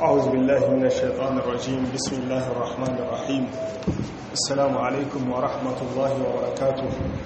أعوذ بالله من الشيطان الرجيم بسم الله الرحمن الرحيم السلام عليكم ورحمة الله وبركاته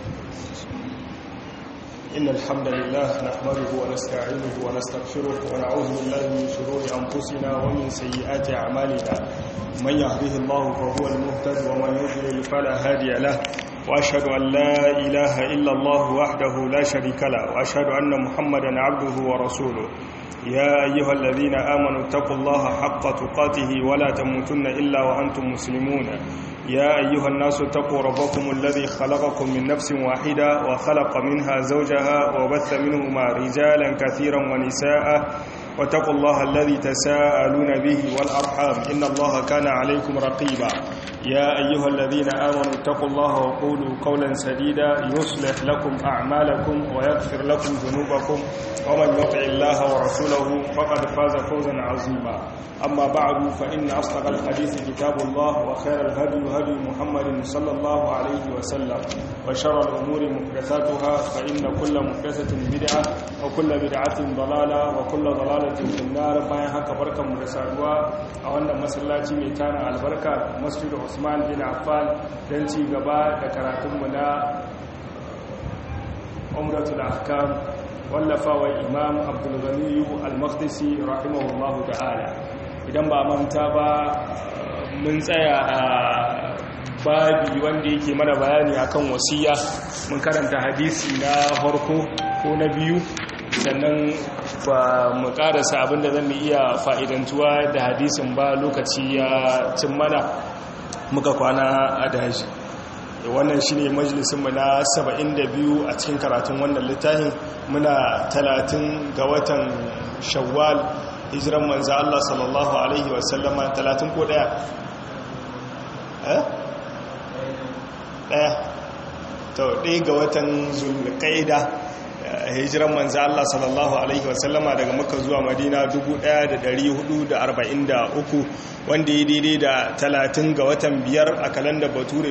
إن الحمد لله نحمده ونستعينه ونستغفره ونعوذ بالله من شرور أنفسنا ومن سيئات أعمالنا من يهده الله فهو المهتد ومن يضلل فلا هادي له وأشهد أن لا إله إلا الله وحده لا شريك له وأشهد أن محمدا عبده ورسوله يا أيها الذين آمنوا اتقوا الله حق تقاته ولا تموتن إلا وأنتم مسلمون يا أيها الناس اتقوا ربكم الذي خلقكم من نفس واحدة وخلق منها زوجها وبث منهما رجالا كثيرا ونساء واتقوا الله الذي تساءلون به والأرحام إن الله كان عليكم رقيبا يا أيها الذين آمنوا اتقوا الله وقولوا قولا سديدا يصلح لكم أعمالكم ويغفر لكم ذنوبكم ومن يطع الله ورسوله فقد فاز فوزا عظيما أما بعد فإن أصدق الحديث كتاب الله وخير الهدي هدي محمد صلى الله عليه وسلم وشر الأمور محدثاتها فإن كل محدثة بدعة وكل بدعة ضلالة وكل ضلالة في النار bayan haka barkan mu da saduwa a wannan masallaci mai tana albarka Masjid Usman bin Affan dan ci gaba da karatun mu na Umratul Ahkam wallafawa Imam Abdul Ghani Al-Maqdisi rahimahullahu ta'ala idan ba manta ba mun tsaya a babi wanda yake mana bayani akan wasiya mun karanta hadisi na farko ko na biyu sannan ba mu karasa abinda zan iya fa'idantuwa da hadisin ba lokaci ya cin mana muka kwana a daji wannan shi ne majalisunmu na 72 a cikin karatun wannan littafin muna 30 ga watan shawwal hijiran manzo Allah sallallahu alaihi wasallama 30 ko daya eh daya to ɗaya ga watan zulqaida hijiran manzo Allah sallallahu alaihi wasallama daga makka zuwa madina 1443 wanda ya daidai da 30 ga watan biyar a kalandar bature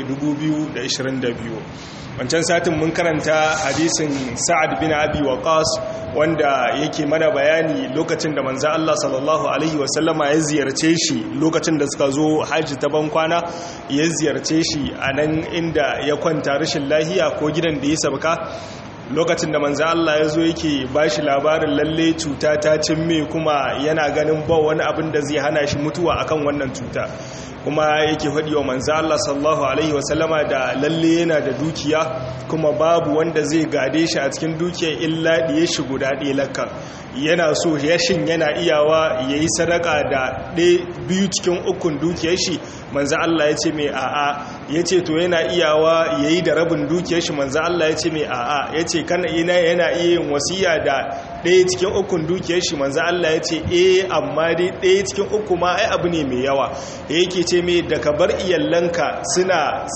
2022 wancan satin mun karanta hadisin sa'ad bin abi waqas wanda yake mana bayani lokacin da manzo Allah sallallahu alaihi wasallama ya ziyarce shi lokacin da suka zo haji ta bankwana ya ziyarce shi a nan inda ya kwanta rashin lahiya ko gidan da ya sabka lokacin da manzo Allah ya zo yake ba shi labarin lalle cuta ta cimme kuma yana ganin ba wani abin da zai hana shi mutuwa akan wannan cuta kuma yake faɗi wa manzo Allah sallallahu alaihi wasallama da lalle yana da dukiya kuma babu wanda zai gade shi a cikin dukiyar illa ɗiye shi guda ɗaya lakka yana so yashin yana iyawa ya yi sadaka da biyu cikin ukun dukiyar shi manzo Allah ya ce mai a'a ya ce to yana iyawa ya yi da rabin dukiyar shi manzo Allah ya ce mai a'a ya ce kana ina yana iya yin wasiya da ɗaya cikin ukun dukiyar shi manzo Allah ya ce eh amma dai ɗaya cikin uku ma ai abu ne mai yawa yake ce mai da ka bar iyalanka suna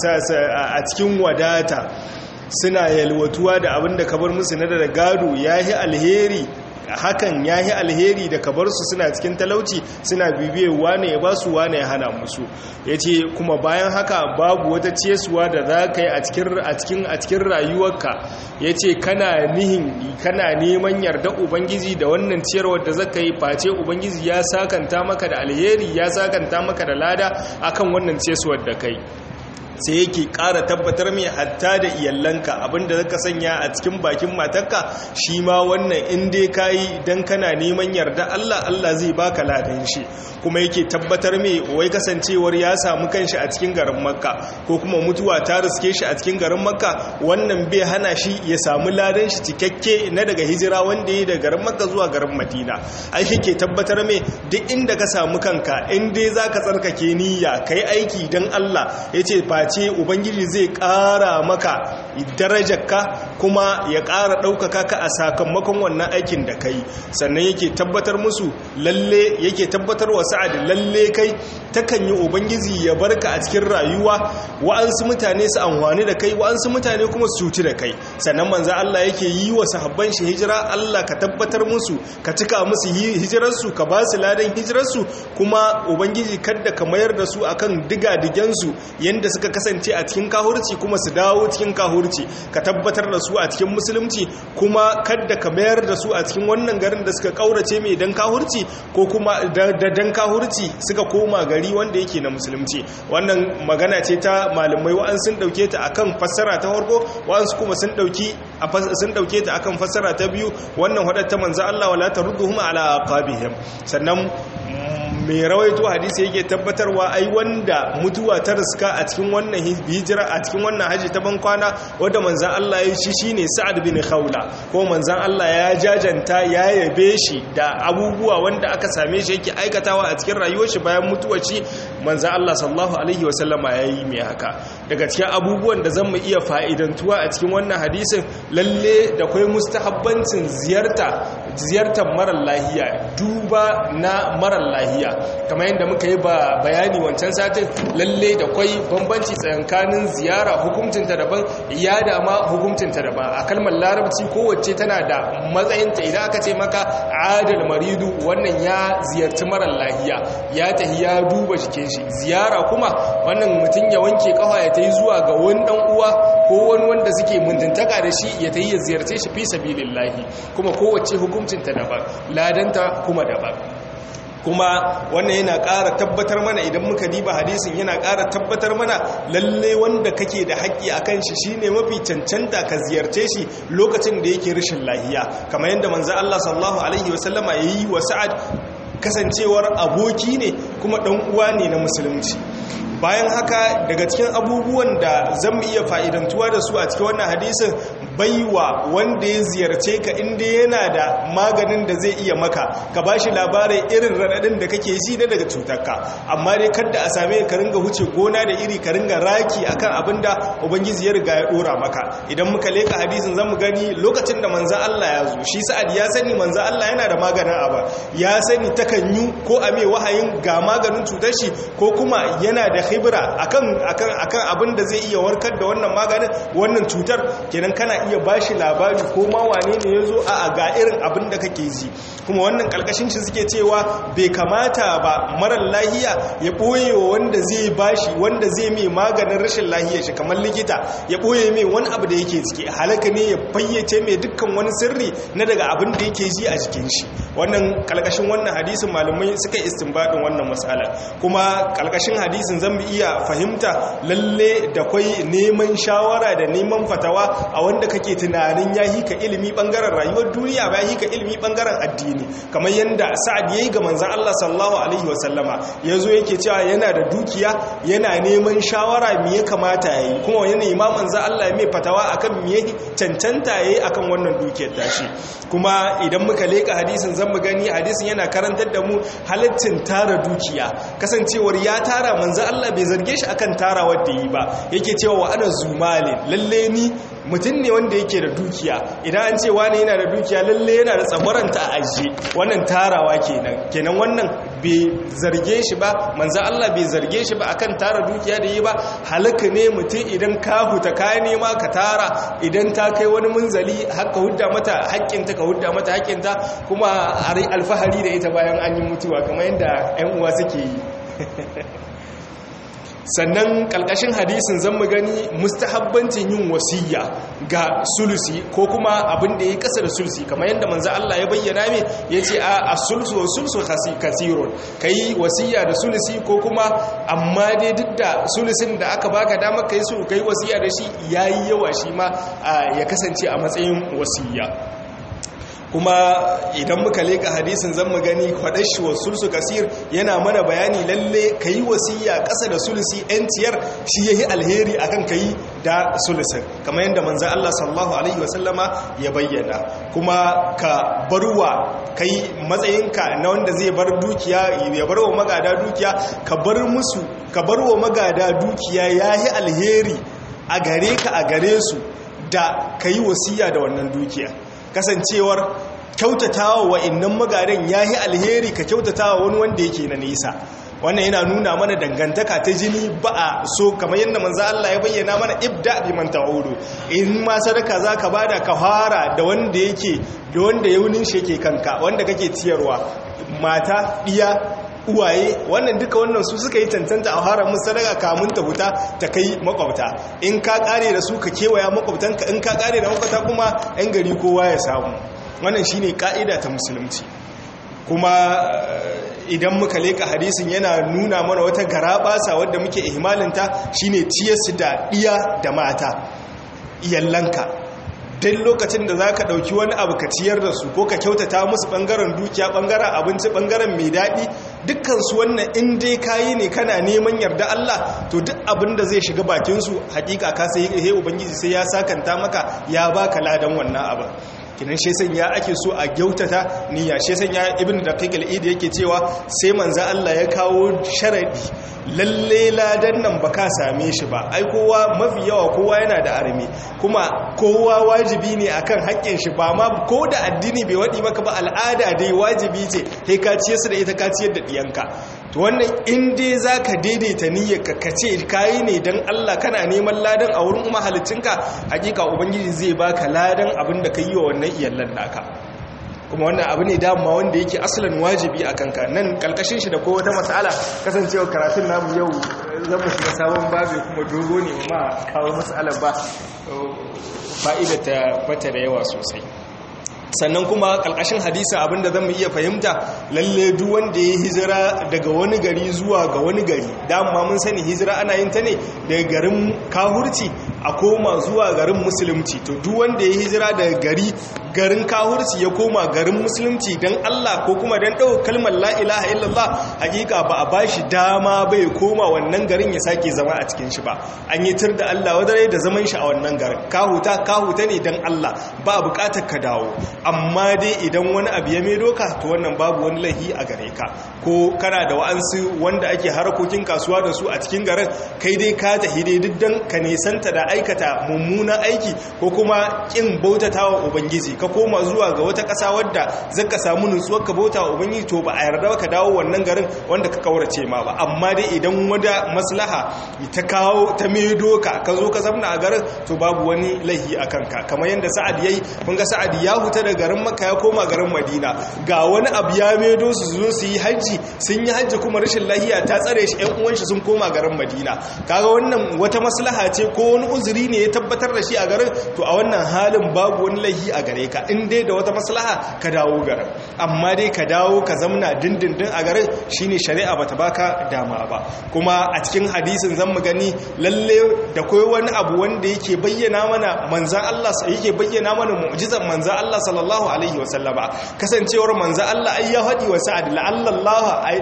a cikin wadata suna yalwatuwa da abin da ka bar musu na da gado yayi alheri hakan ya yi alheri da kabar su suna cikin talauci suna bibiyar wane ya ba su wane ya hana musu ya ce kuma bayan haka babu wata ciyesuwa da za ka yi a cikin rayuwarka ya ce kana nihin kana neman yarda ubangiji da wannan ciyarwar da zaka yi face ubangiji ya sakanta maka da alheri ya sakanta maka da lada akan wannan ciyesuwar da kai sai yake ƙara tabbatar mai hatta da iyalanka abinda zaka sanya a cikin bakin matarka shi ma wannan in dai kayi dan kana neman yarda Allah Allah zai baka ladan shi kuma yake tabbatar mai wai kasancewar ya samu kanshi a cikin garin Makka ko kuma mutuwa ta riske shi a cikin garin Makka wannan bai hana shi ya samu ladan shi cikakke na daga hijira wanda ya daga garin Makka zuwa garin Madina ai yake tabbatar mai duk inda ka samu kanka in dai zaka tsarkake niyya kai aiki dan Allah yace fa ce ubangiji zai ƙara maka darajarka kuma ya ƙara ɗaukaka ka a sakamakon wannan aikin da kai sannan yake tabbatar musu lalle yake tabbatar wa sa'ad lalle kai takan yi ubangiji ya barka a cikin rayuwa wa'ansu mutane su amfani da kai wa'ansu mutane kuma su cuci da kai sannan manzo Allah yake yi wa sahabban shi hijira Allah ka tabbatar musu ka cika musu hijirarsu ka ba su ladan hijirarsu kuma ubangiji kadda ka mayar da su akan diga digensu yanda suka kasance a cikin kahurci kuma su dawo cikin kahurci ka tabbatar da su a cikin musulunci kuma kadda ka mayar da su a cikin wannan garin da suka kaurace mai dan kahurci ko kuma da dan kahurci suka koma gari wanda yake na musulunci wannan magana ce ta malamai wa'an sun dauke ta akan fassara ta farko wa'an kuma sun dauki sun dauke ta akan fassara ta biyu wannan hadar ta manzo Allah wala tarudduhum ala aqabihim sannan mai rawaito hadisi yake tabbatarwa ai wanda mutuwa ta riska a cikin wannan hijira a cikin wannan haji ta bankwana wanda manzan Allah ya shi shine Sa'ad bin Khawla ko manzan Allah ya jajanta ya yabe shi da abubuwa wanda aka same shi yake aikatawa a cikin rayuwar shi bayan mutuwar shi manzan Allah sallallahu alaihi wasallama yayi mai haka daga cikin abubuwan da zamu iya fa'idantuwa a cikin wannan hadisin lalle da kai mustahabbancin ziyarta ziyartar marar lahiya duba na marar lahiya kamar yadda muka yi ba bayani wancan satin lalle da kwai bambanci tsakanin ziyara hukuncinta daban ya dama hukuncinta daban a kalmar larabci kowace tana da matsayinta idan aka ce maka adal maridu wannan ya ziyarci marar lahiya ya tahi ya duba jikin shi ziyara kuma wannan mutum ya wanke kafa ya tayi zuwa ga wani dan uwa ko wani wanda suke mutuntaka da shi ya tayi ya ziyarce shi fi sabilillahi kuma kowace hukuncinta daban ladanta kuma daban kuma wannan yana ƙara tabbatar mana idan muka diba hadisin yana ƙara tabbatar mana lalle wanda kake da haƙƙi a kan shi shine mafi cancanta ka ziyarce shi lokacin da yake rashin lahiya kamar yadda manzo Allah sallallahu alaihi wasallama yayi wa Sa'ad kasancewar aboki ne kuma ɗan uwa ne na musulunci bayan haka daga cikin abubuwan da zan iya fa'idantuwa da su a cikin wannan hadisin baiwa wanda ya ziyarce ka inda yana da maganin da zai iya maka ka ba shi labarai irin raɗaɗin da kake ji na daga cutarka amma dai kadda a same ka ringa huce gona da iri ka ringa raki akan abin da ubangiji ya riga ya ɗora maka idan muka leka hadisin zan mu gani lokacin da manza Allah ya zo shi sa'ad ya sani manza Allah yana da maganin aba ya sani takan yi ko a mai wahayin ga maganin cutar shi ko kuma yana da khibra akan akan akan abin da zai iya warkar da wannan maganin wannan cutar kenan kana iya bashi labari ko ma wane ne yazo a ga irin abin da kake ji kuma wannan kalkashin shi suke cewa bai kamata ba marar lahiya ya boye wa wanda zai bashi wanda zai mai maganin rashin lahiyar shi kamar likita ya boye mai wani abu da yake ciki halaka ne ya fayyace mai dukkan wani sirri na daga abin da yake ji a jikin shi wannan kalkashin wannan hadisin malamai suka istinbadin wannan matsala kuma kalkashin hadisin zan bi iya fahimta lalle da kwai neman shawara da neman fatawa a wanda kake tunanin ya hika ilimi bangaren rayuwar duniya ba hika ilimi bangaren addini kamar yadda sa'ad yayi ga manzon Allah sallallahu alaihi wasallama yazo yake cewa yana da dukiya yana neman shawara me ya kamata yayi kuma yana imaman za Allah ya mai fatawa akan me yake cancanta yayi akan wannan dukiyar tashi kuma idan muka leka hadisin zan mu gani hadisin yana karantar da mu halittin tara dukiya kasancewar ya tara manzo Allah bai zarge shi akan tara wanda yi ba yake cewa wa ana zumale lalle ni mutum ne wanda yake da dukiya idan an ce wani yana da dukiya lalle yana da tsabaranta a ajiye wannan tarawa kenan kenan wannan bai zarge shi ba manzo Allah bai zarge shi ba akan tara dukiya da yi ba halaka ne mutum idan ka huta ka nema ka tara idan ta kai wani munzali haka hudda mata haƙƙinta ka hudda mata haƙƙinta kuma a alfahari da ita bayan an yi mutuwa kamar yadda 'yan uwa suke yi sannan kalkashin hadisin zan mu gani mustahabbancin yin wasiya ga sulusi ko kuma abin da ya kasa da sulusi kamar yadda manzo Allah ya bayyana me yace a as-sulsu wa sulsu kasirun kai wasiya da sulusi ko kuma amma dai duk da sulusin da aka baka dama kai su kai wasiya da shi yayi yawa shi ma ya kasance a matsayin wasiya kuma idan muka leka hadisin zan mu gani kwadashi wa sulsu kasir yana mana bayani lalle ka yi wasiya ƙasa da sulusi ciyar shi ya yi alheri akan ka yi da sulusin kamar yadda manza Allah sallallahu Alaihi wasallama ya bayyana kuma ka barwa ka yi matsayinka na wanda zai bar dukiya ya bar wa magada dukiya ka bar musu ka bar wa magada dukiya ya yi alheri a gare ka a gare su da ka yi wasiya da wannan dukiya kasancewar kyautatawa wa innan magadan ya yi alheri ka kyautatawa wani wanda yake na nisa wannan yana nuna mana dangantaka ta jini ba a so kamar yadda manzo Allah ya bayyana mana ibda bi man ta'udu in ma sadaka zaka bada ka fara da wanda yake da wanda yaunin shi yake kanka wanda kake ciyarwa mata diya uwaye wannan duka wannan su suka yi tantanta a haramun sadaka kamun ta huta ta kai makwabta in ka kare da su ka kewaya makwabtanka in ka kare da makwabta kuma yan gari kowa ya samu wannan shine ka'ida ta musulunci kuma idan muka leka hadisin yana nuna mana wata garabasa wadda muke ihmalinta shine ciyarsu da iya da mata iyallanka duk lokacin da za ka ɗauki wani abu ka ciyar da su ko ka kyautata musu ɓangaren dukiya ɓangaren abinci ɓangaren mai daɗi dukkansu wannan in dai kayi ne kana neman yarda Allah to duk abin da zai shiga bakinsu hakika ka sai he ubangiji sai ya sakanta maka ya baka ladan wannan abin kinan shi sanya ake so a gyautata niyya shi sanya ibn daqiq al-id yake cewa sai manzo Allah ya kawo sharadi lalle ladan nan baka same shi ba ai kowa mafi yawa kowa yana da arme kuma kowa wajibi ne akan haƙƙin shi ba ma ko da addini bai wadi maka ba al'ada dai wajibi ce kai ka ciye su da ita ka ciyar da diyanka to wannan in dai zaka daidaita niyyarka ka ce kai ne dan Allah kana neman ladan a wurin mahalicinka hakika ubangiji zai baka ladan abin da ka yi wa wannan iyallan naka kuma wannan abu ne dama wanda yake asalin wajibi a kanka nan kalkashin shi da ko wata matsala kasancewa karatun namu yau zan mu shiga sabon babu kuma dogo ne ma kawo matsalar ba fa'ida ta bata da yawa sosai sannan kuma kalkashin hadisa abinda zan iya fahimta lalle duk wanda ya hijira daga wani gari zuwa ga wani gari dama mun sani hijira ana yin ta ne daga garin kahurci a koma zuwa garin musulunci to duk wanda ya hijira daga gari garin kahurci ya koma garin musulunci don Allah ko kuma don ɗau kalmar la'ilaha illallah hakika ba a ba shi dama bai koma wannan garin ya sake zama a cikin shi ba an yi tur da Allah wadare da zaman shi a wannan garin kahuta kahuta ne don Allah ba a bukatar ka dawo amma dai idan wani abu ya maido ka to wannan babu wani lahi a gare ka ko kana da wa'ansu wanda ake harakokin kasuwa da su a cikin garin kai dai ka tafi dai duk dan ka nesanta da aikata mummunan aiki ko kuma kin bautatawa ubangiji ka koma zuwa ga wata ƙasa wadda zaka samu nutsuwar ka bauta wa ubangiji to ba a yarda ka dawo wannan garin wanda ka kaurace ma ba amma dai idan wada maslaha ta kawo ta maido ka ka zo ka zamna a garin to babu wani lahi a kanka kamar yadda sa'ad yayi kun ga sa'ad ya huta da garin makka ya koma garin madina ga wani abu ya maido su zo su yi hajji sun yi hajji kuma rashin lahiya ta tsare shi ƴan uwan shi sun koma garin madina kaga wannan wata maslaha ce ko wani uzuri ne ya tabbatar da shi a garin to a wannan halin babu wani lahi a gare ka in dai da wata maslaha ka dawo garin amma dai ka dawo ka zamna dindindin a garin shine shari'a bata baka dama ba kuma a cikin hadisin zan mu gani lalle da koyi wani abu wanda yake bayyana mana manzan Allah yake bayyana mana mu'jizar manzan Allah sallallahu alaihi wasallama kasancewar manzan Allah ai ya faɗi wa sa'ad la'allallah ay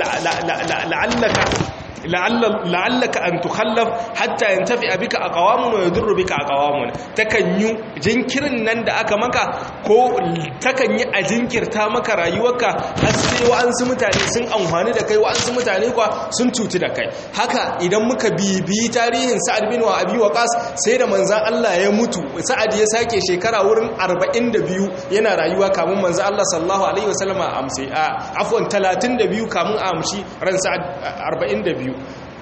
la'allaka la'allaka an tukhallaf hatta yantafi bika aqwamun wa yadurru bika aqwamun takan yi jinkirin nan da aka maka ko takan yi a jinkirta maka rayuwarka har sai wa'ansu mutane sun amfani da kai wa'ansu mutane kuwa sun cuti da kai haka idan muka bibiyi tarihin sa'ad bin wa abi waqas sai da manzon Allah ya mutu sa'ad ya sake shekara wurin 42 yana rayuwa kamun manzon Allah sallallahu alaihi wasallam a amsi afwan 32 kamun a amshi ran sa'ad 42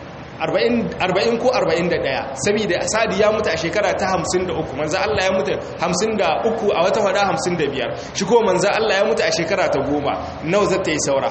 40 ko 41 saboda sadi ya mutu a shekara ta 53 manzo Allah ya mutu 53 a wata wada 55 shi ko manzo Allah ya mutu a shekara ta 10 nawa zata yi saura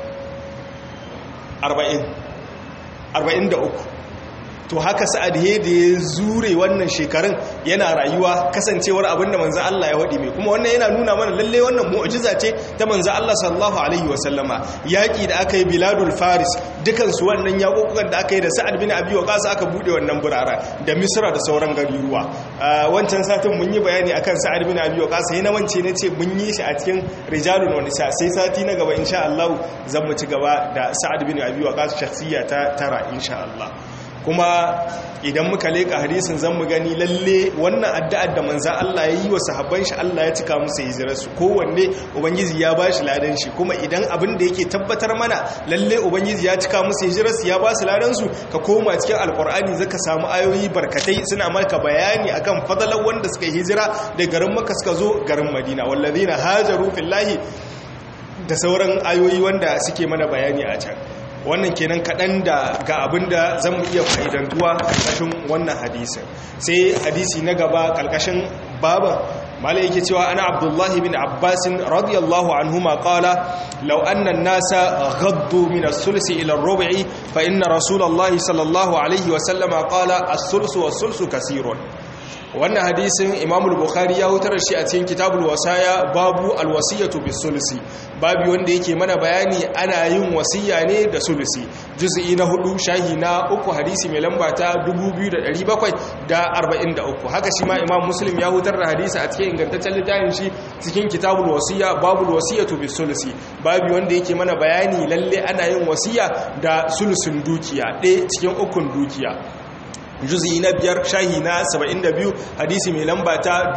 40 43 to haka sa'ad he da ya zure wannan shekarun yana rayuwa kasancewar abinda manzo Allah ya wadi mai kuma wannan yana nuna mana lalle wannan mu'jiza ce ta manzo Allah sallallahu alaihi wasallama yaki da aka yi biladul faris dukan su wannan yakokukan da aka yi da sa'ad bin abi waqas aka bude wannan burara da misra da sauran garuruwa wancan satin mun yi bayani akan sa'ad bin abi waqas sai na wance ne ce mun yi shi a cikin rijalun wa nisa sai sati na gaba insha Allah zan mu ci gaba da sa'ad bin abi waqas shakhsiya ta tara insha Allah kuma idan muka leka hadisin zan mu gani lalle wannan addu'ar da manza Allah ya yi wa sahabban shi Allah ya cika musu hijirarsu kowanne ubangiji ya ba shi ladan shi kuma idan abin da yake tabbatar mana lalle ubangiji ya cika musu hijirarsu ya ba su ladan su ka koma cikin alkur'ani zaka samu ayoyi barkatai suna maka bayani akan fadalan wanda suka hijira da garin Makka suka zo garin Madina wallazina hajaru fillahi da sauran ayoyi wanda suke mana bayani a can wannan kenan kaɗan da ga abin da zan mu iya fa'idantuwa ƙarƙashin wannan hadisin sai hadisi na gaba ƙarƙashin baban malai yake cewa ana abdullahi bin abbas radiyallahu anhuma qala law anna an-nasa ghaddu min as-sulsi ila ar-rub'i fa inna rasulallahi sallallahu alaihi wa sallama qala as-sulsu was-sulsu kaseerun wannan hadisin imam bukhari ya hutar shi a cikin kitabul wasaya babu alwasiyatu bisulsi babu wanda yake mana bayani ana yin wasiya ne da sulusi juz'i na hudu shahi na uku hadisi mai lamba ta 2743 haka shi ma imam muslim ya hutar da hadisi a cikin ingantaccen littafin shi cikin kitabul wasiya babu wasiyatu bisulsi babu wanda yake mana bayani lalle ana yin wasiya da sulusun dukiya ɗaya cikin ukun dukiya juzi na biyar shahi na 72 hadisi mai lamba ta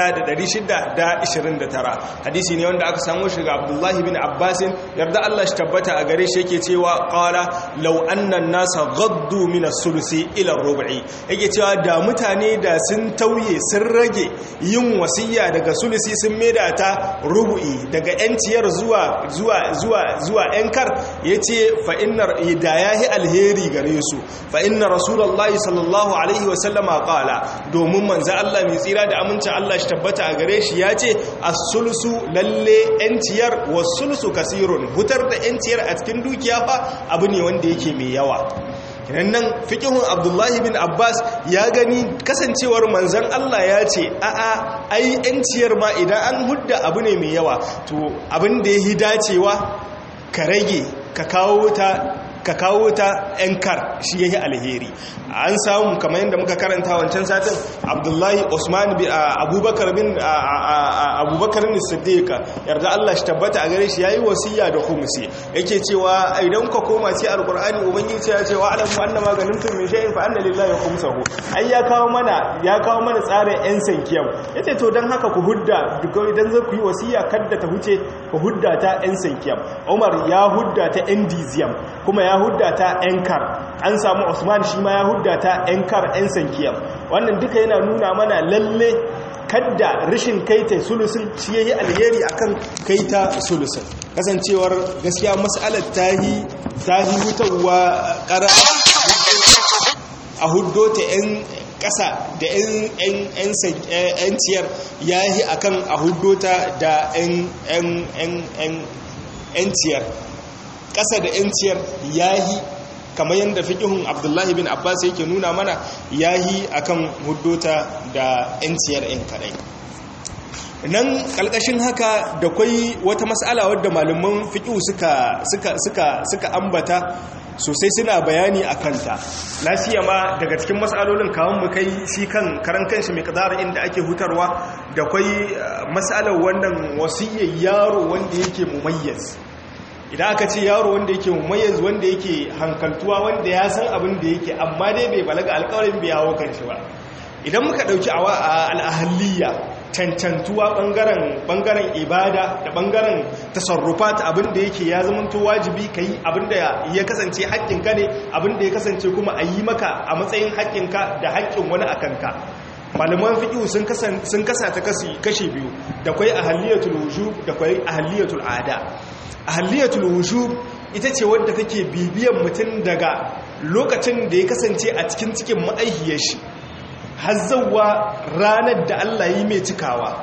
1629 hadisi ne wanda aka samu shiga abdullahi bin abbasin yarda Allah shi tabbata a gare shi yake cewa qala law anna nasa gaddu min as-sulusi ila ar-rub'i yake cewa da mutane da sun tauye sun rage yin wasiya daga sulusi sun maida ta rubu'i daga yanciyar zuwa zuwa zuwa zuwa yankar yace fa innar da yahi alheri gare su fa inna rasulullahi sallallahu sallallahu alaihi wasallama kala domin manzo Allah mai tsira da amincin Allah shi tabbata a gare shi ya ce as-sulsu lalle yanciyar was-sulsu kasirun hutar da yanciyar a cikin dukiya fa abu ne wanda yake mai yawa kinan nan fiqhun Abdullahi bin Abbas ya gani kasancewar manzon Allah ya ce a'a ai yanciyar ma idan an hudda abu ne mai yawa to abin da yahi dacewa ka rage ka kawo ta ka kawo ta ‘yan kar shi yake alheri an samu kamar yadda muka karanta wancan satin abdullahi osman abubakar bin abubakar bin siddiqa yarda allah shi tabbata a gare shi ya yi wasiya da humusi yake cewa idan ka koma ce alkur'ani ubangiji ya ce wa alamu anna maganin tun min shay'in fa anna lillahi khumsahu ai ya kawo mana ya kawo mana tsarin ‘yan sankiyam yace to dan haka ku hudda duk idan za ku yi wasiya kadda ta huce ku hudda ta ‘yan sankiyam umar ya hudda ta ‘yan diziyam kuma ya hudda ta ‘yankar an samu usman shi ma ya hudda ta ‘yankar ‘yan sankiyar wannan duka yana nuna mana lalle kadda rashin kaita sulusun shi ya yi alheri akan kaita sulusun kasancewar gaskiya matsalar tahi tahi hutarwa ƙara a huddo ta ‘yan ƙasa da ‘yan ciyar ya yi akan a huddo ta da ‘yan ciyar ƙasa da ‘yanciyar yahi kamar yadda fiƙihun abdullahi bin abbas yake nuna mana yahi akan huddota da ‘yanciyar ‘yan kaɗai nan ƙalƙashin haka da kwai wata matsala wadda malaman fiƙihu suka ambata sosai suna bayani a kanta lafiya ma daga cikin matsalolin kawon mu kai shi kan karan kanshi mai kadara inda ake hutarwa da kwai matsalar wannan wasiyyar yaro wanda yake mumayyaz idan aka ce yaro wanda yake mumayyanzu wanda yake hankaltuwa wanda ya san abin da yake amma dai bai balaga alkawarin bai hawo kan shi ba idan muka dauki a al'ahaliya cancantuwa bangaren ibada da bangaren tasarrufat abin da yake ya zamanto wajibi ka yi abin da ya kasance haƙƙinka ne abin da ya kasance kuma a yi maka a matsayin haƙƙinka da haƙƙin wani a kanka malaman fiƙihu sun kasa ta kashi biyu da kwai ahaliyatul wujub da kwai ahaliyatul ada ahaliyatul wujub ita ce wadda take bibiyan mutum daga lokacin da ya kasance a cikin cikin ma'aihiyar shi har zauwa ranar da Allah yi mai cikawa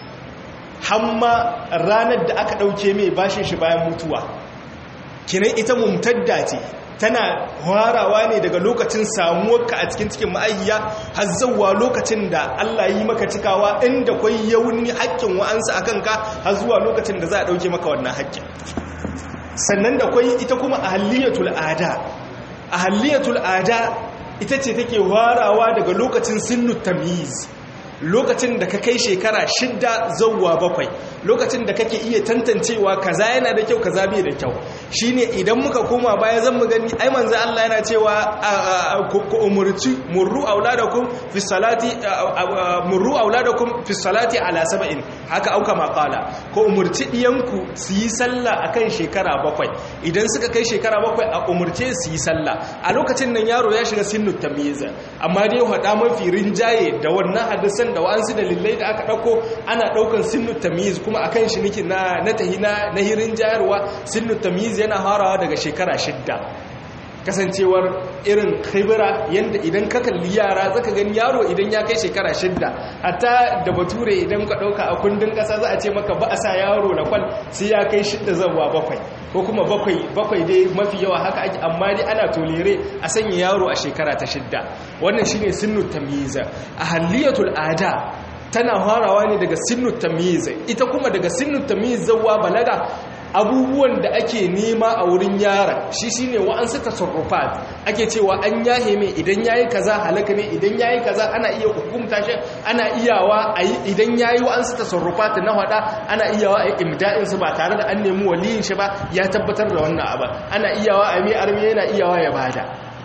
hamma ranar da aka ɗauke mai bashin shi bayan mutuwa kinan ita mumtadda ce tana harawa ne daga lokacin samuwarka a cikin cikin ma'ayya har zauwa lokacin da Allah yi maka cikawa inda kwai yauni haƙƙin wa'ansu a kanka har zuwa lokacin da za a ɗauke maka wannan haƙƙin sannan da kwai ita kuma ahaliyatul ada ahaliyatul ada ita ce take harawa daga lokacin sinnu tamyiz lokacin da ka kai shekara shidda zauwa bakwai lokacin da kake iya tantancewa kaza yana da kyau kaza bai da kyau shine idan muka koma baya zan mu gani ai manzo Allah yana cewa ku umurci murru auladakum fi salati murru auladakum fi salati ala sab'in haka auka maqala ko umurci diyanku su yi sallah akan shekara bakwai idan suka kai shekara bakwai a umurce su yi sallah a lokacin nan yaro ya shiga sinnu tamyiz amma dai hada mafi rinjaye da wannan hadisan da wa'ansu dalilai da aka ɗauko ana ɗaukan sinnu tamiz kuma akan shi nake na na tahi na na hirin jayarwa sinnu tamiz yana harawa daga shekara shidda kasancewar irin khibira yanda idan ka kalli yara zaka gani yaro idan ya kai shekara shidda hatta da bature idan ka dauka a kundin kasa za a ce maka ba a sa yaro na kwal sai ya kai shidda zawa bakwai ko kuma bakwai bakwai dai mafi yawa haka ake amma dai ana tolere a sanya yaro a shekara ta shidda wannan shine sinnu tamyiza a haliyatul ada tana farawa ne daga sinnu tamyiz ita kuma daga sinnu tamyiz zawa balaga abubuwan da ake nema a wurin yara shi shine wa'ansu tasarrufat ake cewa an yahe mai idan yayi kaza halaka ne idan yayi kaza ana iya hukunta shi ana iyawa ayi idan yayi wa'ansu tasarrufat na hada ana iyawa ayi imda'in su ba tare da an nemi waliyin shi ba ya tabbatar da wannan abu ana iyawa a mai armi yana iyawa ya bada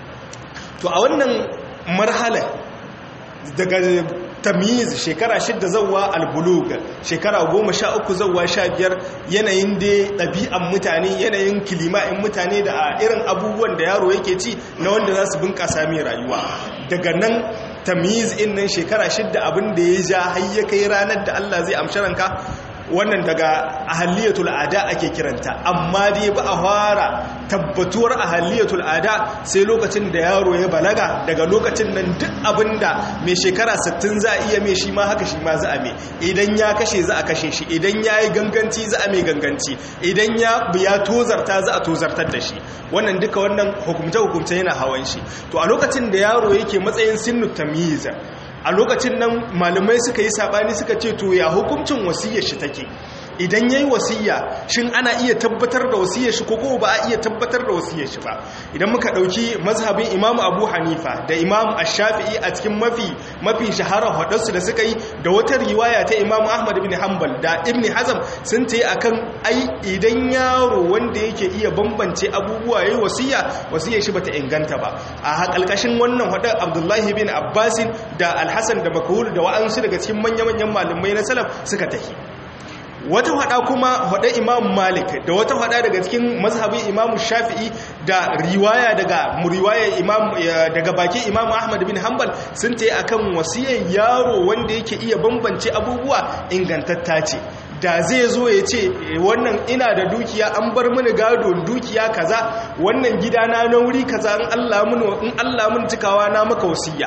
to a wannan marhala daga tamiz shekara shidda zawwa albulug shekara goma sha uku zawwa sha biyar yanayin da ɗabi'an mutane yanayin kilima'in mutane da a irin abubuwan da yaro yake ci na wanda za su bunƙasa mai rayuwa daga nan tamiz in nan shekara shidda abin da ya ja har ya kai ranar da Allah zai amshi ranka wannan daga ahaliyatul ada ake kiranta amma dai ba a fara tabbatuwar ahaliyatul ada sai lokacin da yaro ya balaga daga lokacin nan duk abinda mai shekara 60 za a iya mai shi ma haka shi ma za a mai idan ya kashe za a kashe shi idan ya yi ganganci za a mai ganganci idan ya ya tozarta za a tozartar da shi wannan duka wannan hukumce-hukumce yana hawan shi to a lokacin da yaro yake matsayin sinnu tamyiza a lokacin nan malamai suka yi sabani suka ce to ya hukuncin wasiyar shi take idan yayi wasiya shin ana iya tabbatar da wasiyar shi ko ko ba a iya tabbatar da wasiyar shi ba idan muka dauki mazhabin Imam Abu Hanifa da Imam Ash-Shafi'i a cikin mafi mafi shahara hadarsu da suka yi da wata riwaya ta Imam Ahmad ibn Hanbal da Ibn Hazm sun tayi akan ai idan yaro wanda yake iya bambance abubuwa yayi wasiya wasiyar shi bata inganta ba a hakalkashin wannan hadar Abdullahi bin Abbas da Al-Hasan da Makhul da wa'ansu daga cikin manya-manyan malamai na salaf suka tafi wata hada kuma hada imam malik da wata hada daga cikin mazhabin imam shafi'i da riwaya daga riwaya imam daga baki imam ahmad bin hanbal sun tayi akan wasiyar yaro wanda yake iya bambance abubuwa ingantatta ce da zai zo ya ce wannan ina da dukiya an bar mini gado dukiya kaza wannan gidana na wuri kaza in Allah mun in Allah mun cikawa na maka wasiya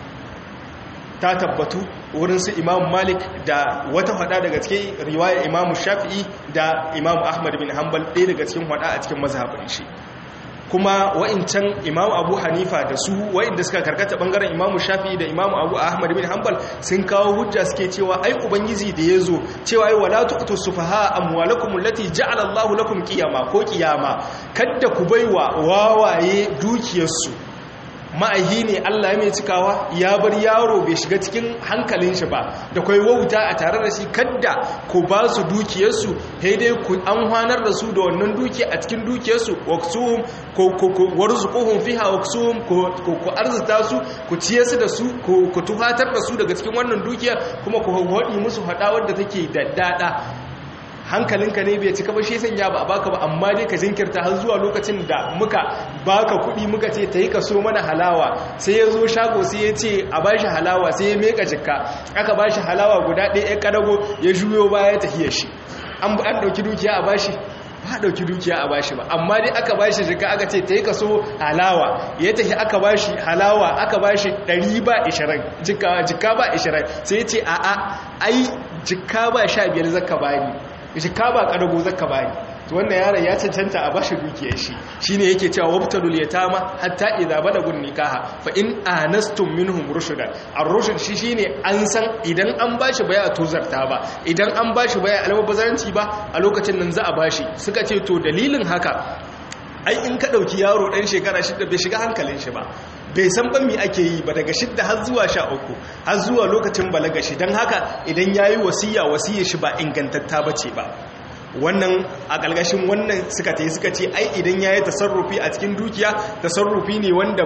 ta tabbatu wurin su imam malik da wata hada daga cikin riwaya imam shafi'i da imam ahmad bin hanbal ɗaya daga cikin hada a cikin mazhabin shi kuma wa'incan imam abu hanifa da su wa'inda suka karkata bangaren imam shafi'i da imam abu ahmad bin hanbal sun kawo hujja suke cewa ai ubangiji da ya zo cewa ai wala tu'tu sufaha amwalakum allati ja'ala Allahu lakum qiyama ko qiyama kadda ku baiwa wawaye dukiyarsu ma'ahi ne Allah ya mai cikawa ya bar yaro bai shiga cikin hankalin shi ba da kai wauta a tare da shi kadda ku ba su dukiyarsu sai dai ku an hwanar da su da wannan dukiya a cikin dukiyarsu waksuhum ko ko warzuquhum fiha waksuhum ko ku arzuta su ku ciye su da su ku tufatar da su daga cikin wannan dukiya kuma ku hodi musu hada wadda take daddada hankalinka ne bai cika ba shi sanya ba a baka ba amma dai ka jinkirta har zuwa lokacin da muka baka kuɗi muka ce ta yi ka so mana halawa sai ya zo shago sai ya ce a bashi halawa sai ya meka jikka aka bashi halawa guda ɗaya ya ƙadago ya juyo baya ya tafiya shi an ɗauki dukiya a bashi ba ɗauki dukiya a bashi ba amma dai aka bashi jika aka ce ta yi ka so halawa ya tafi aka bashi halawa aka bashi ɗari ba ishirin jika ba ishirin sai ya ce a'a ai jika ba sha biyar zaka bani jika ba kadago zaka bani to wannan yaron ya cancanta a bashi dukiyar shi shine yake cewa wabtalul yatama hatta idza balagun nikaha fa in anastum minhum rushdan ar-rushd shi shine an san idan an bashi baya tozarta ba idan an bashi baya almubazanci ba a lokacin nan za a bashi suka ce to dalilin haka ai in ka dauki yaro dan shekara shida bai shiga hankalin shi ba bai san ban mi ake yi ba daga shidda har zuwa sha uku har zuwa lokacin balaga shi don haka idan ya yi wasiya wasiyar shi ba ingantatta ba ce ba wannan a ƙalgashin wannan suka ta yi suka ce ai idan ya yi tasarrufi a cikin dukiya tasarrufi ne wanda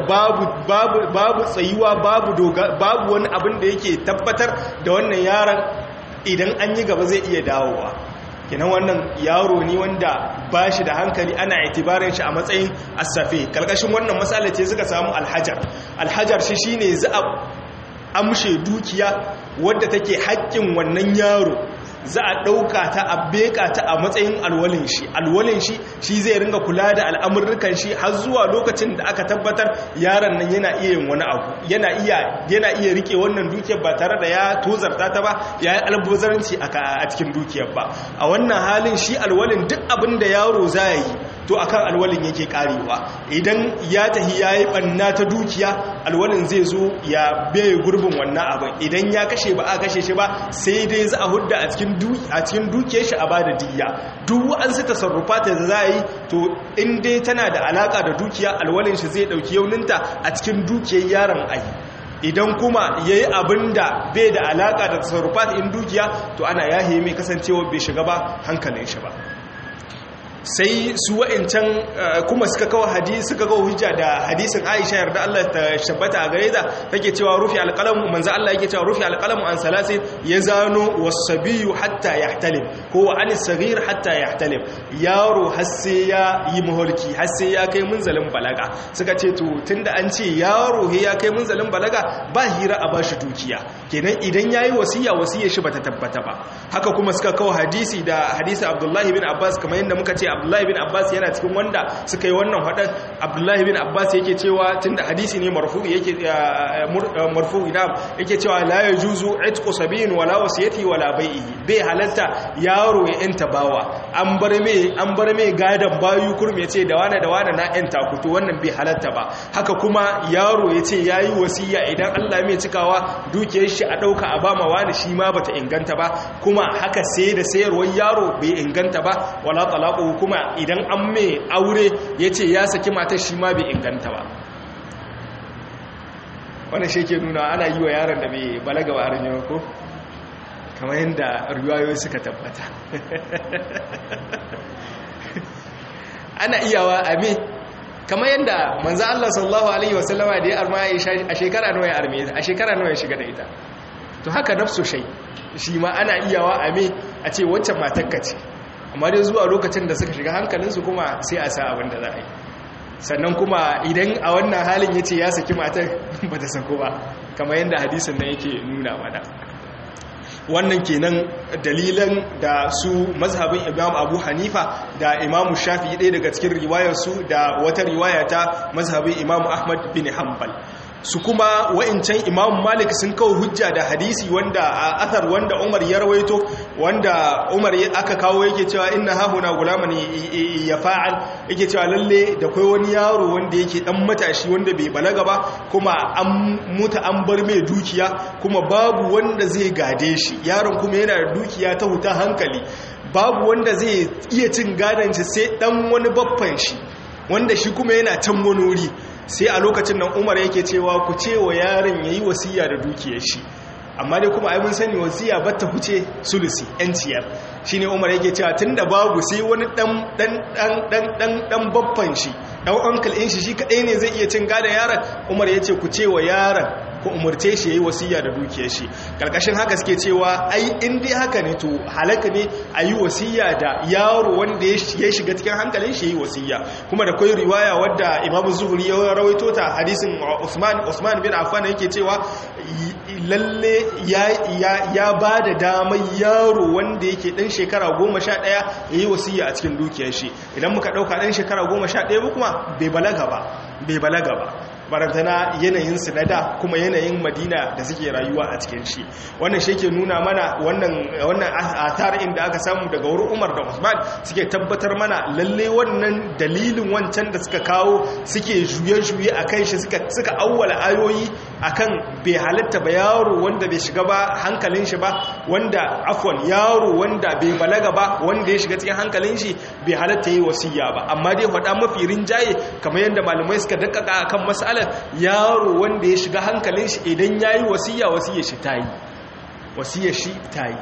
babu tsayuwa babu wani abin da yake tabbatar da wannan yaron idan an yi gaba zai iya dawowa kinan wannan yaro ne wanda ba shi da hankali ana itibarin shi a matsayin asafe kalkashin wannan matsala ce suka samu alhajar alhajar shi shine za a amshe dukiya wadda take haƙƙin wannan yaro za a ɗauka ta a beka ta a matsayin alwalin shi alwalin shi shi zai ringa kula da al'amurrukan shi har zuwa lokacin da aka tabbatar yaron nan yana iya yin wani abu yana iya yana iya rike wannan dukiyar ba tare da ya tozarta ta ba ya yi albuzaranci a cikin dukiyar ba a wannan halin shi alwalin duk abin da yaro za yi to akan alwalin yake karewa idan ya tahi ya yi ɓanna ta dukiya alwalin zai zo ya bai gurbin wannan abin idan ya kashe ba a kashe shi ba sai dai za a hudda a cikin dukiyar shi a ba da diya duk wa'ansu tasarrufa ta za a yi to in dai tana da alaka da dukiya alwalin shi zai ɗauki yauninta a cikin dukiyar yaron ayi idan kuma ya yi abin da bai da alaka da tasarrufa in dukiya to ana yahe mai kasancewa bai shiga ba hankalin shi ba sai su wa'incan kuma suka kawo hadisi suka kawo hujja da hadisin Aisha yarda Allah ta shabbata a gare ta take cewa rufi alqalamu manzo Allah yake cewa rufi alqalamu an salasin yazanu wasabiyu hatta yahtalim ko an saghir hatta yahtalim yaro har sai ya yi muhulki har sai ya kai munzalin balaga suka ce to tunda an ce yaro he ya kai munzalin balaga ba hira a bashi dukiya kenan idan yayi wasiya wasiyar shi bata tabbata ba haka kuma suka kawo hadisi da hadisi Abdullahi bin Abbas kamar yadda muka ce abdullahi bin abbas yana cikin wanda suka yi wannan haɗin abdullahi bin abbas yake cewa tunda hadisi ne marfu'i yake marfu'i na yake cewa la yajuzu itqu sabiyin wala wasiyati wala bai'ihi bai halatta yaro ya yanta bawa an bar me an bar me gadan bayu kurme ce da wani da wani na yanta kuto wannan bai halatta ba haka kuma yaro ya ce yayi wasiya idan Allah mai cikawa dukiyar shi a dauka a bama wani shi ma bata inganta ba kuma haka sai da sayarwar yaro bai inganta ba wala talaqu kuma idan an mai aure ya ce ya saki matar shi ma bai inganta ba wannan shi ke nuna ana yi wa yaron da bai balaga ba harin yau ko kamar yadda riwayoyi suka tabbata ana iyawa a me kamar yadda manzo Allah sallallahu alaihi wasallama da ya arma a shekara nawa ya arme a shekara nawa ya shiga da ita to haka nafsu shay shi ma ana iyawa a me a ce waccan matakka ce amma dai zuwa lokacin da suka shiga hankalinsu kuma sai a sa abin da za a yi sannan kuma idan a wannan halin ya ce ya saki matar ba ta sako ba kamar yadda hadisin nan yake nuna mana wannan kenan dalilan da su mazhabin imam abu hanifa da imamu shafi ɗaya daga cikin riwayarsu da wata riwaya ta mazhabin imam ahmad bin hanbal su kuma wa'incan imam malik sun kawo hujja da hadisi wanda a athar wanda umar ya rawaito wanda umar aka kawo yake cewa inna hahuna gulaman ya fa'al yake cewa lalle da kai wani yaro wanda yake dan matashi wanda bai balaga ba kuma an muta an bar mai dukiya kuma babu wanda zai gade shi yaron kuma yana da dukiya ta huta hankali babu wanda zai iya cin gadon shi sai dan wani baffan shi wanda shi kuma yana can wani wuri sai a lokacin nan umar yake cewa ku ce wa yaron ya yi wasiya da dukiyar shi amma dai kuma mun sani wasiya ba ta huce sulusi yanciyar shi ne umar yake cewa tun da babu sai wani dan babban shi dan uncle in shi shi kaɗai ne zai iya cin gada yaron umar ya ce ku ce wa yaron ku umarce shi yayi wasiya da dukiyar shi karkashin haka suke cewa ai in dai haka ne to halaka ne a yi wasiya da yaro wanda ya shiga cikin hankalin shi yayi wasiya kuma da kai riwaya wadda Imam Zuhri ya rawaito ta hadisin Usman Usman bin Affan yake cewa lalle ya ya ya bada damar yaro wanda yake dan shekara 11 yayi wasiya a cikin dukiyar shi idan muka dauka dan shekara 11 ba kuma bai balaga ba bai balaga ba barantana yanayin su na da kuma yanayin madina da suke rayuwa a cikin shi wannan shi ke nuna mana wannan wannan athar inda aka samu daga wurin umar da usman suke tabbatar mana lalle wannan dalilin wancan da suka kawo suke juye-juye a kan shi suka awwala ayoyi akan bai halitta ba yaro wanda bai shiga ba hankalin shi ba wanda afwan yaro wanda bai balaga ba wanda ya shiga cikin hankalin shi bai halitta yi wasiya ba amma dai faɗa mafi rinjaye kamar yadda malamai suka dakkaka akan mas'ala matsalar yaro wanda ya shiga hankalin shi idan ya yi wasiya wasiyar shi ta yi wasiyar shi ta yi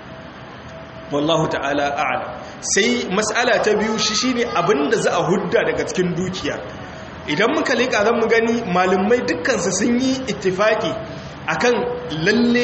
wallahu ta'ala a'ala sai matsala ta biyu shi shine abinda za a hudda daga cikin dukiya idan muka leƙa zan mu gani malumai dukkansu sun yi ittifaki akan lalle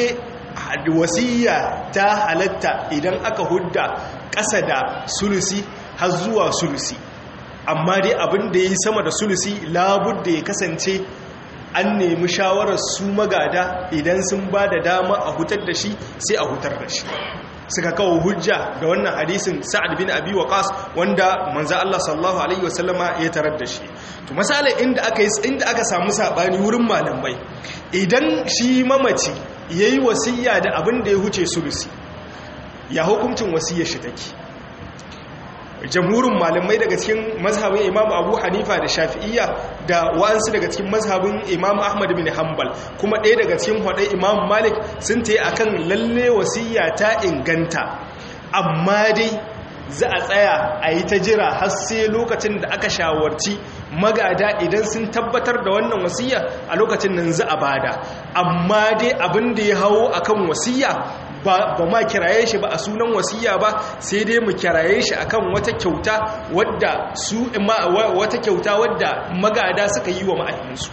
wasiya ta halatta idan aka hudda ƙasa da sulusi har zuwa sulusi amma dai abin da ya yi sama da sulusi labud da ya kasance an nemi shawarar su magada idan sun ba da dama a hutar da shi sai a hutar da shi suka kawo hujja da wannan hadisin sa'ad bin abi waqas wanda manzo Allah sallallahu alaihi wasallama ya tarar da shi to misalin inda aka yi inda aka samu sabani wurin malamai idan shi mamaci yayi wasiya da abin da ya huce sulusi ya hukuncin wasiyar shi take jamhurin malamai daga cikin mazhabin imam abu hanifa da shafi'iyya da wa'ansu daga cikin mazhabin imam ahmad bin hanbal kuma ɗaya daga cikin hudai imam malik sun ta yi a kan lalle wasiya ta inganta amma dai za a tsaya a yi ta jira har sai lokacin da aka shawarci magada idan sun tabbatar da wannan wasiya a lokacin nan za a bada amma dai abin da ya hawo akan wasiya ba ma kiraye shi ba a sunan wasiya ba sai dai mu kiraye shi akan wata kyauta wadda su wata kyauta wadda magada suka yi wa ma'aikinsu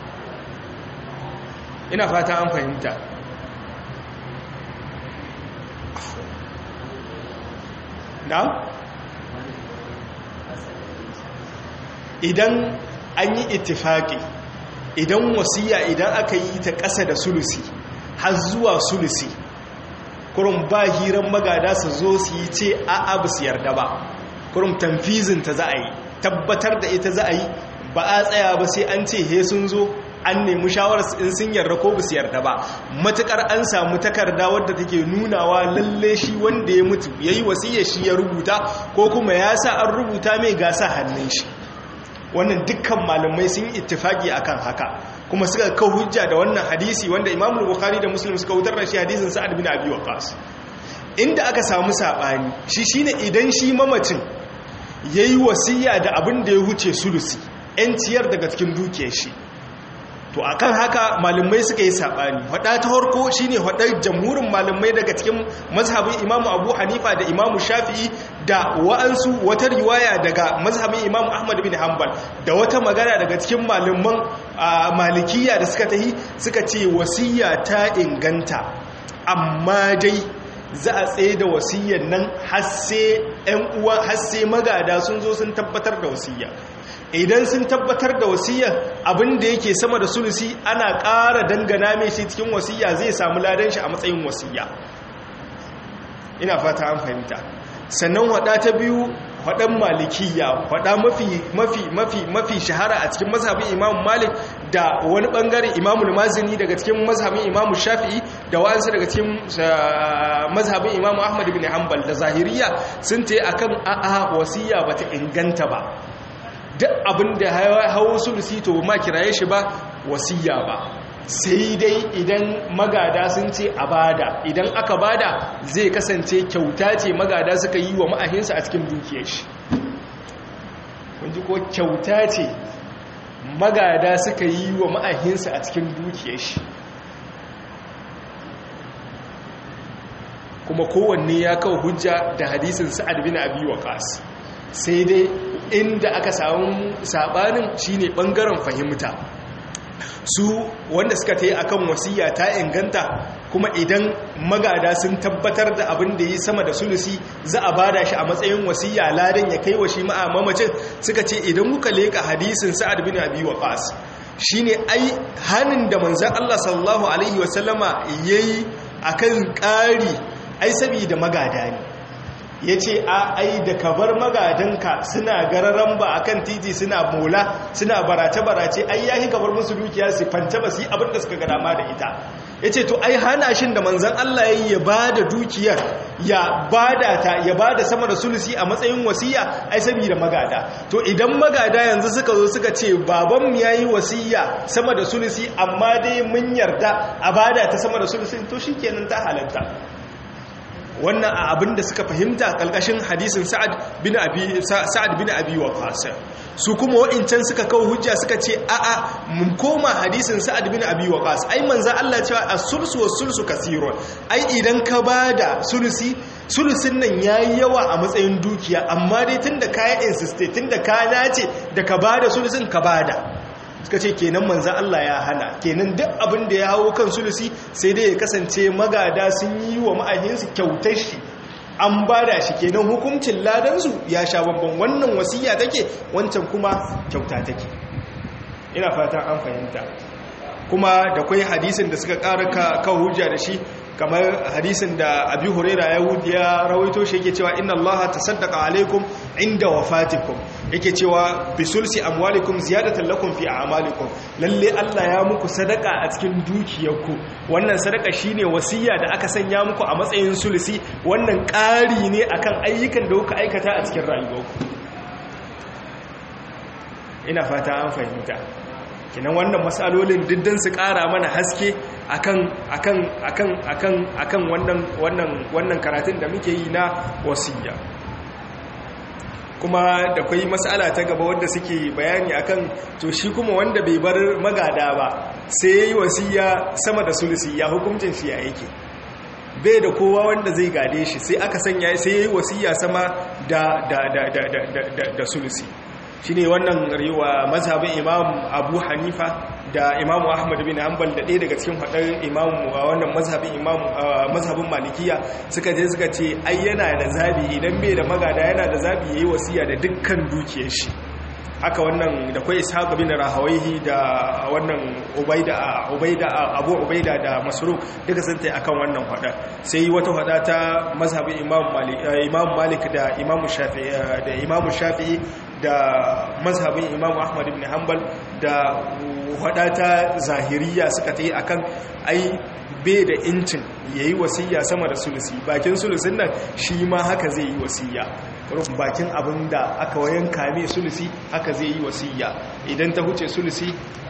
ina fata an fahimta na idan an yi ittifaki idan wasiya idan aka yi ta ƙasa da sulusi har zuwa sulusi kurum ba hiran magada su zo su yi ce a abu su yarda ba kurum tamfizinta za a yi tabbatar da ita za a yi ba a tsaya ba sai an ce he sun zo an nemi shawarar in sun yarda ko ba su yarda ba matukar an samu takarda wadda take nunawa lalle shi wanda ya mutu ya yi wasiyar shi ya rubuta ko kuma ya sa an rubuta mai gasa hannun shi wannan dukkan malamai sun yi ittifaki akan haka kuma suka kawo hujja da wannan hadisi wanda Imam Bukhari da Muslim suka wutar da shi hadisin Sa'ad bin Abi Waqqas inda aka samu sabani shi shine idan shi mamacin yayi wasiya da abin da ya huce sulusi ciyar daga cikin dukiyar shi to akan haka malamai suka yi sabani hada ta harko shine hadar jamhurin malamai daga cikin mazhabin Imam Abu Hanifa da Imam Shafi'i da wa'ansu wata riwaya daga mazhabin Imam Ahmad bin Hanbal da wata magana daga cikin malaman malikiya da suka tahi suka ce wasiya ta inganta amma dai za a tsaye da wasiyyar nan har sai ƴan uwa har sai magada sun zo sun tabbatar da wasiyya idan sun tabbatar da wasiyya abinda yake sama da sulusi ana ƙara dangana mai shi cikin wasiyya zai samu ladan shi a matsayin wasiyya ina fata an fahimta sannan wada ta biyu wadan malikiya wada mafi mafi mafi mafi shahara a cikin mazhabin imam malik da wani bangare imamul mazini daga cikin mazhabin imam shafi'i da wa'ansu daga cikin mazhabin imam ahmad bin hanbal da zahiriya sun ta akan a'a wasiya bata inganta ba duk abin da hawo sulusi to ma kiraye shi ba wasiya ba sai dai idan magada sun ce a bada idan aka bada zai kasance kyauta ce magada suka yi wa ma'ahinsa a cikin dukiyar shi kunji ko kyauta ce magada suka yi wa ma'ahinsa a cikin dukiyar shi kuma kowanne ya kawo hujja da hadisin sa'ad bin abi waqas sai dai inda aka samu sabanin shine bangaren fahimta su wanda suka ta yi a kan wasiya ta inganta kuma idan magada sun tabbatar da abin da yi sama da sulusi za a bada shi a matsayin wasiya ladan ya kai wa shi ma'a mamacin suka ce idan muka leka hadisin sa'ad bin abi waqas shine ai hanin da manzon Allah sallallahu alaihi wasallama yayi akan ƙari ai saboda magada ne ya ce a ai da ka bar magadanka suna gararan ba a kan titi suna mola suna barace-barace ai yahi ka bar musu dukiya su fanta ba su yi abinda suka ga dama da ita ya ce to ai hana shin da manzan Allah ya yi ya ba da dukiyar ya ba da ta ya ba da sama da sulusi a matsayin wasiya ai saboda magada to idan magada yanzu suka zo suka ce babanmu ya yi wasiya sama da sulusi amma dai mun yarda a ba da ta sama da sulusi to shi kenan ta halatta wannan a abin da suka fahimta kalkashin hadisin sa'ad bin abi sa'ad bin abi waqas su kuma wa'incan suka kawo hujja suka ce a a mun koma hadisin sa'ad bin abi waqas ai manzo Allah cewa as-sulsu was-sulsu kaseerun ai idan ka bada sulusi sulusin nan yayi yawa a matsayin dukiya amma dai tunda ka insiste tunda ka nace da ka bada sulusin ka bada suka ce kenan manzan Allah ya hana kenan duk abin da ya hawo kan sulusi sai dai ya kasance magada sun yi wa ma'ahinsu kyautar shi an bada shi kenan hukuncin ladansu ya sha babban wannan wasiya take wancan kuma kyauta take ina fata an fahimta kuma da kwai hadisin da suka ƙara kawo hujja da shi kamar hadisin da abi huraira ya rawaito shi yake cewa inna allaha tasaddaqa alaikum inda wafatikum yake cewa bisulsi amwalikum ziyadatan lakum fi a'malikum lalle Allah ya muku sadaka a cikin dukiyarku wannan sadaka shine wasiya da aka sanya muku a matsayin sulsi wannan ƙari ne akan ayyukan da kuka aikata a cikin rayuwarku ina fata an fahimta kinan wannan matsalolin diddan su kara mana haske akan akan akan akan akan wannan wannan wannan karatun da muke yi na wasiya kuma da kwai matsala ta gaba wanda suke bayani akan to shi kuma wanda bai bar magada ba sai yayi wasiya sama da sulusi ya hukuncin shi ya yake bai da kowa wanda zai gade shi sai aka sanya sai yayi wasiya sama da da da da da da, da sulusi shi ne wannan riwa mazhabin imam abu hanifa da imamu ahmad bin hanbal da ɗaya daga cikin faɗar imamu a wannan mazhabin imamu mazhabin malikiya suka je suka ce ai yana da zabi idan bai da magada yana da zabi yayi wasiya da dukkan dukiyar shi haka wannan da kwai ishaq bin rahawaihi da wannan ubaida ubaida abu ubaida da masruq duka sun tai akan wannan fada sai wata fada ta mazhabin imam malik imam malik da imam shafi'i da imam shafi'i da mazhabin imam ahmad ibn hanbal da fada ta zahiriya suka tai akan ai bai da incin yayi wasiya sama da sulusi bakin sulusin nan shi ma haka zai yi wasiya rufin bakin abin da aka wayan kame sulusi haka zai yi wasiya idan ta huce sulusi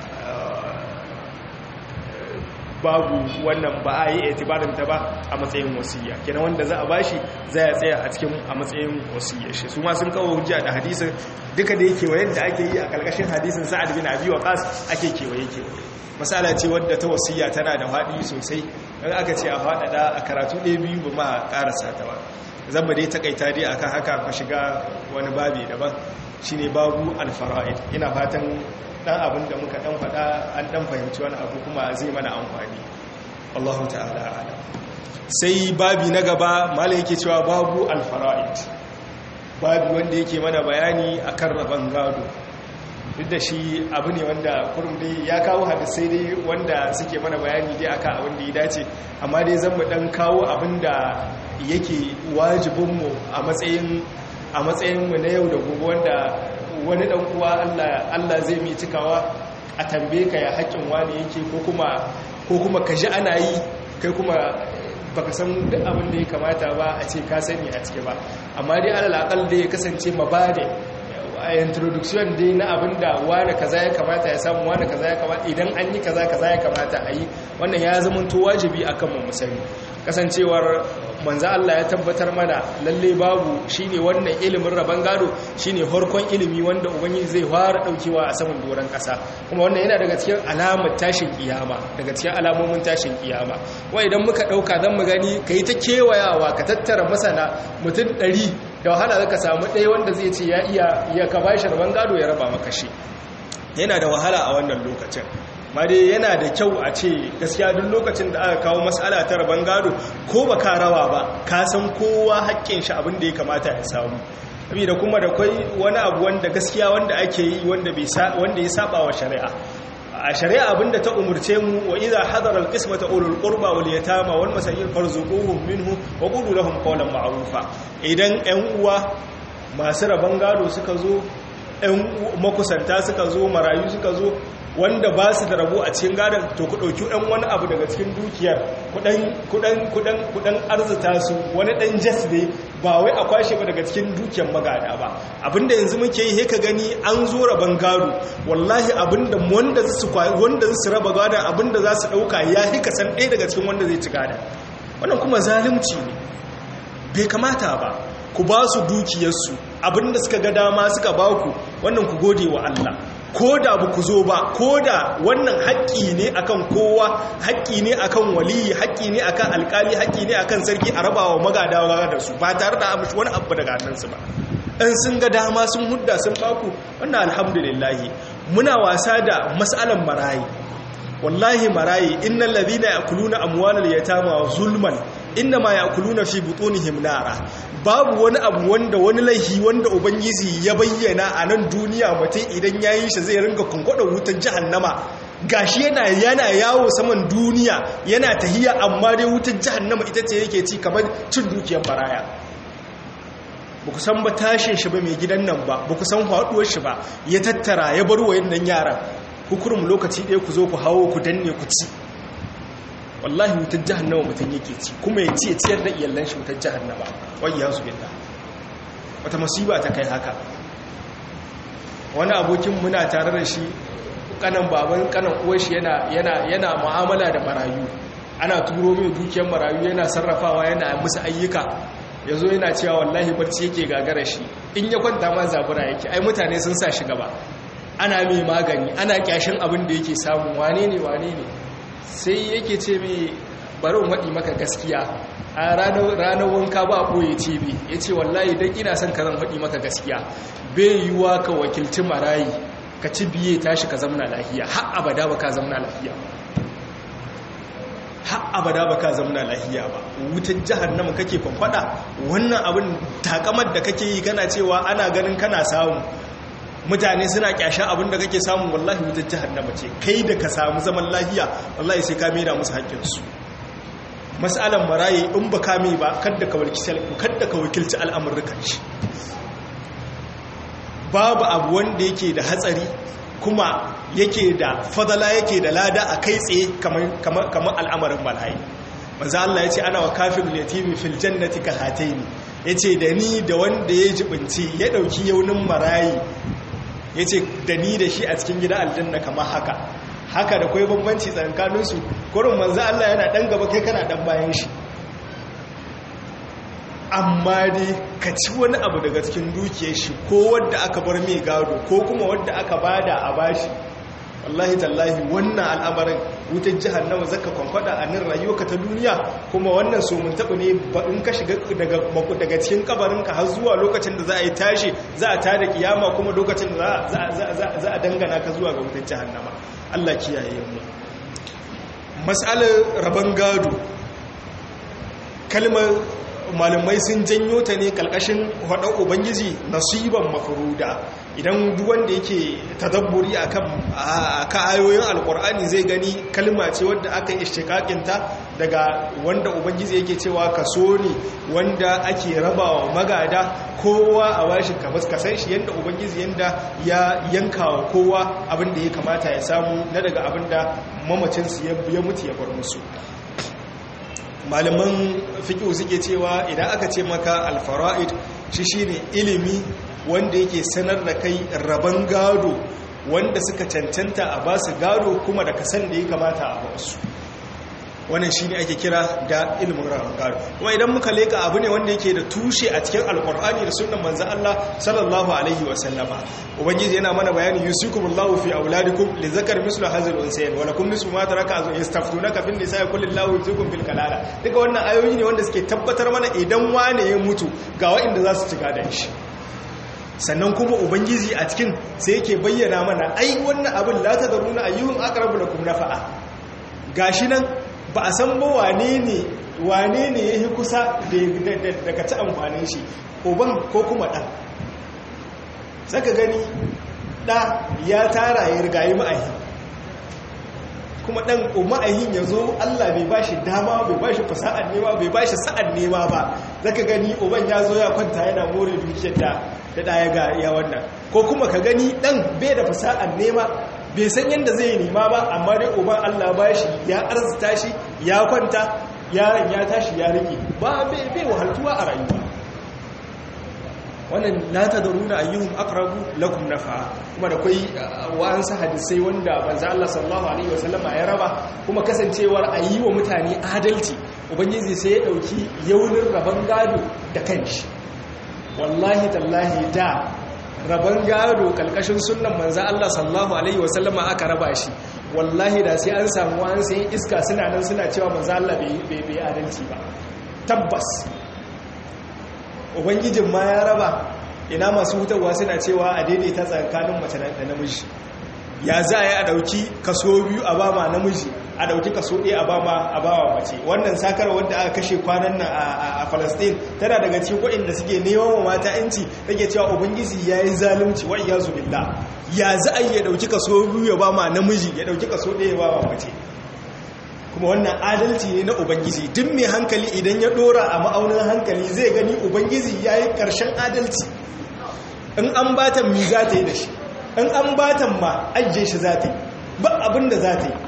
babu wannan ba a yi etibarin ta ba a matsayin wasiya kenan wanda za a bashi za ya tsaya a cikin a matsayin wasiya shi su ma sun kawo hujja da hadisin duka da yake wayan da ake yi a karkashin hadisin sa'ad bin abi waqas ake kewaye kewaye masala ce wadda ta wasiya tana da faɗi sosai in aka ce a faɗaɗa a karatu ɗaya biyu ba ma ƙarasa ta ba zan ba dai takaita dai akan haka ku shiga wani babi daban shine babu alfara'id ina fatan dan abin da muka dan faɗa an dan fahimci wani abu kuma zai mana amfani Allahu ta'ala a'lam sai babi na gaba malai yake cewa babu alfara'id babi wanda yake mana bayani akan raban gado duk da shi abu ne wanda kurum dai ya kawo hadisai dai wanda suke mana bayani dai akan abin da ya dace amma dai zan mu dan kawo abin da yake wajibinmu a matsayin a matsayinmu na yau da gobe wanda wani dan uwa Allah Allah zai mi cikawa a tambaye ka ya haƙin wani yake ko kuma ko kuma ka ji ana yi kai kuma baka san duk abin da ya kamata ba a ce ka sani a cike ba amma dai alal aqal da ya kasance mabade a introduction dai na abin da wani kaza ya kamata ya samu wani kaza ya kamata idan an yi kaza kaza ya kamata a yi wannan ya zama to wajibi akan mu musani kasancewar manzo Allah ya tabbatar mana lalle babu shine wannan ilimin raban gado shine harkon ilimi wanda ubangiji zai fara daukewa a saman doran kasa kuma wannan yana daga cikin alamar tashin kiyama daga cikin alamomin tashin kiyama wai idan muka dauka zan mu gani kai ta kewayawa ka tattara masana mutum 100 da wahala zaka samu ɗaya wanda zai ce ya iya ya ka bashi raban gado ya raba maka shi yana da wahala a wannan lokacin ma dai yana da kyau a ce gaskiya duk lokacin da aka kawo matsala ta rabon gado ko ba ka rawa ba ka san kowa haƙƙin shi abin da ya kamata ya samu da kuma da kwai wani abu wanda gaskiya wanda ake yi wanda ya saba wa shari'a a shari'a abinda ta umurce mu wa idza hadara alqismata ulul qurba wal yatama wal masakin farzuquhum minhu wa qulu lahum qawlan ma'rufa idan ƴan uwa masu rabon gado suka zo ƴan makusanta suka zo marayu suka zo wanda ba su da rabo a cikin gadon to ku ɗauki ɗan wani abu daga cikin dukiyar kudan arzita su wani ɗan jas ne ba wai a kwashe ba daga cikin dukiyar magada ba abinda yanzu muke yi ka gani an zo raban gado wallahi abinda wanda su raba gadon abinda za su ɗauka ya hika san ɗaya daga cikin wanda zai ci gadon wannan kuma zalunci ne bai kamata ba ku ba su dukiyarsu abinda suka ga dama suka ba ku wannan ku gode wa Allah ko da ba ku zo ba ko da wannan haƙƙi ne akan kowa haƙƙi ne akan waliyi haƙƙi ne akan alƙali haƙƙi ne akan sarki a rabawa magadawa da su ba tare da amshi wani abu daga hannunsu ba in sun ga dama sun hudda sun baku wannan alhamdulillahi muna wasa da mas'alan marayi wallahi marayi innal ladhina yakuluna amwalal yatama zulman innama yakuluna fi butunihim nara babu wani abu wanda wani laihi wanda ubangiji ya bayyana a nan duniya mutum idan yayin shi zai ringa kunkwada wutan jahannama gashi yana yana yawo saman duniya yana tahiya amma dai wutar jahannama ita ce yake ci kamar cin dukiyar baraya ba ku san ba tashin shi ba mai gidan nan ba ba ku san haɗuwar shi ba ya tattara ya bar wayan nan yaran hukurum lokaci ɗaya ku zo ku hawo ku danne ku ci wallahi wutar jahannama mutum yake ci kuma ya ci ya ciyar da iyalan shi wutar jahannama wai ya su binta wata masiba ta kai haka wani abokin muna tare da shi kanan baban kanan uwar shi yana yana yana mu'amala da marayu ana turo mai dukiyar marayu yana sarrafawa yana musu ayyuka yazo yana cewa wallahi barci yake gagara shi in ya kwanta ma zabura yake ai mutane sun sa shi gaba ana mai magani ana kyashin abin da yake samu wane ne wane ne sai yake ce mai barin waɗi maka gaskiya a ranar wanka ba a ɓoye tv ya ce wallahi don ina son ka zan waɗi maka gaskiya bai yiwuwa ka wakilci marayi ka ci biye tashi ka zamna lahiya har abada ba ka zamna lahiya har abada ba ka zamna lahiya ba wutar jahannama kake kwamfada wannan abin takamar da kake yi kana cewa ana ganin kana samu mutane suna kyasha abin da kake samu wallahi wutar jahannama ce kai da ka samu zaman lahiya wallahi sai ka maida musu haƙƙinsu mas'alan maraye in ba ka mai ba kadda ka wakilci kadda ka wakilci al'amurrukan shi babu abu wanda yake da hatsari kuma yake da fadala yake da lada a kai tsaye kamar al'amarin maraye manzo Allah yace ana wa kafir yatimi fil jannati ka hataini yace da ni da wanda ya jibinci ya dauki yaunin marayi yace da ni da shi a cikin gida aljanna kamar haka haka da kai bambanci tsakanin su kurin manzo Allah yana dan gaba kai kana dan bayan shi amma dai ka ci wani abu daga cikin dukiyar shi ko wanda aka bar mai gado ko kuma wanda aka bada a bashi wallahi tallahi wannan al'amarin wutar jihannama zaka kwankwada a nan rayuwarka ta duniya kuma wannan so mun taɓa ne in ka shiga daga cikin kabarinka har zuwa lokacin da za a yi tashi za a tada kiyama kuma lokacin da za a dangana ka zuwa ga wutar jihannama Allah kiyaye mu mas'alar rabon gado kalmar malamai sun janyo ta ne kalkashin haɗar ubangiji nasiban mafuruda idan duwanda yake tadabburi a kan ayoyin alkur'ani zai gani kalma ce wadda aka ishtikakinta daga wanda ubangiji yake cewa kaso ne wanda ake rabawa magada kowa a washin kamar kasan shi yadda ubangiji yadda ya yanka wa kowa abinda ya kamata ya samu na daga abinda mamacinsu ya mutu ya bar musu malaman fiƙi suke cewa idan aka ce maka alfara'id shi shine ilimi wanda yake sanar da kai rabon gado wanda suka cancanta a basu gado kuma da kasan da ya kamata a basu wannan shine ake kira da ilimin rabon gado kuma idan muka leka abu ne wanda yake da tushe a cikin alkur'ani da sunan manzon Allah sallallahu alaihi wa sallama ubangiji yana mana bayani yusikumullahu fi auladikum lizakar mislu hazil unsayn wa lakum nisfu ma taraka azun yastaftunaka fin nisaa kulillahu yusikum fil kalala duka wannan ayoyi ne wanda suke tabbatar mana idan wane ya mutu ga waɗanda za su ci gadon shi sannan kuma ubangiji a cikin sai yake bayyana mana ai wannan abin la tadruna ayyuhum aqrabu lakum nafa'a gashi nan ba a san ba wane ne wane ne ya yi kusa daga ci amfanin shi uban ko kuma ɗan zaka gani ɗa ya tara ya rigayi ma'ahi kuma ɗan ma'ahin ya zo allah bai ba shi dama bai ba shi fasa'an nema bai ba shi sa'an nema ba zaka gani uban ya zo ya kwanta yana more dukiyar da da ɗaya ga ya wannan ko kuma ka gani ɗan bai da fasa'an nema bai san yadda zai nema ba amma dai uban Allah ba shi ya arzita shi ya kwanta yaron ya tashi ya rike ba bai wahaltuwa a rayuwa wannan la tadruna ayyuhum aqrabu lakum nafa kuma da kai wa'ansu hadisai wanda manzo Allah sallallahu alaihi wasallama ya raba kuma kasancewar ayi wa mutane adalci ubangiji sai ya dauki yaunin rabon gado da kanshi wallahi tallahi da rabon gado kalkashin sunan manza Allah sallallahu Alaihi wasallama aka raba shi wallahi da sai an samu an sayi iska suna nan suna cewa manza Allah bai adalci ba tabbas ubangijin ma ya raba ina masu hutarwa suna cewa a daidaita tsakanin mace da namiji ya za a yi a dauki kaso biyu a bama namiji a dauki kaso ɗaya a bama a bawa mace wannan sakar wanda aka kashe kwanan nan a Palestine tana daga cikin waɗanda suke neman wa mata yanci take cewa ubangiji yayi zalunci wa iyazu billah ya za a yi ya ɗauki kaso biyu ya ba ma namiji ya ɗauki kaso ɗaya ya ba ma mace kuma wannan adalci ne na ubangiji duk mai hankali idan ya ɗora a ma'aunin hankali zai gani ubangiji ya yi ƙarshen adalci in an batan mi za ta yi da shi in an batan ma ajiye shi za ta yi ba abin da za ta yi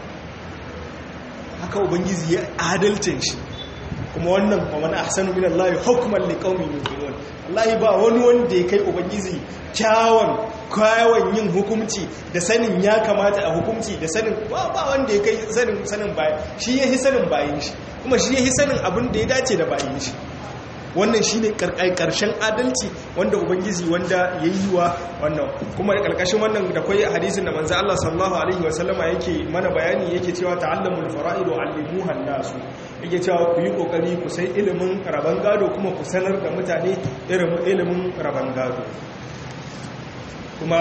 haka ubangiji ya adalcin shi kuma wannan wa man ahsanu min Allah hukman liqaumin yuqinun wallahi ba wani wanda ya kai ubangiji kyawun kyawun yin hukunci da sanin ya kamata a hukunci da sanin ba ba wanda ya kai sanin sanin bayan shi yahi sanin bayin shi kuma shi yahi sanin abin da ya dace da bayin shi wannan shi ne ƙarshen adalci wanda ubangiji wanda ya yi wa wannan kuma da ƙarƙashin wannan da kwai hadisin da manzo Allah sallallahu alaihi wasallama yake mana bayani yake cewa ta'allamul fara'id wa 'allimuha nasu yake cewa ku yi kokari ku sai ilimin raban gado kuma ku sanar da mutane ilimin raban gado kuma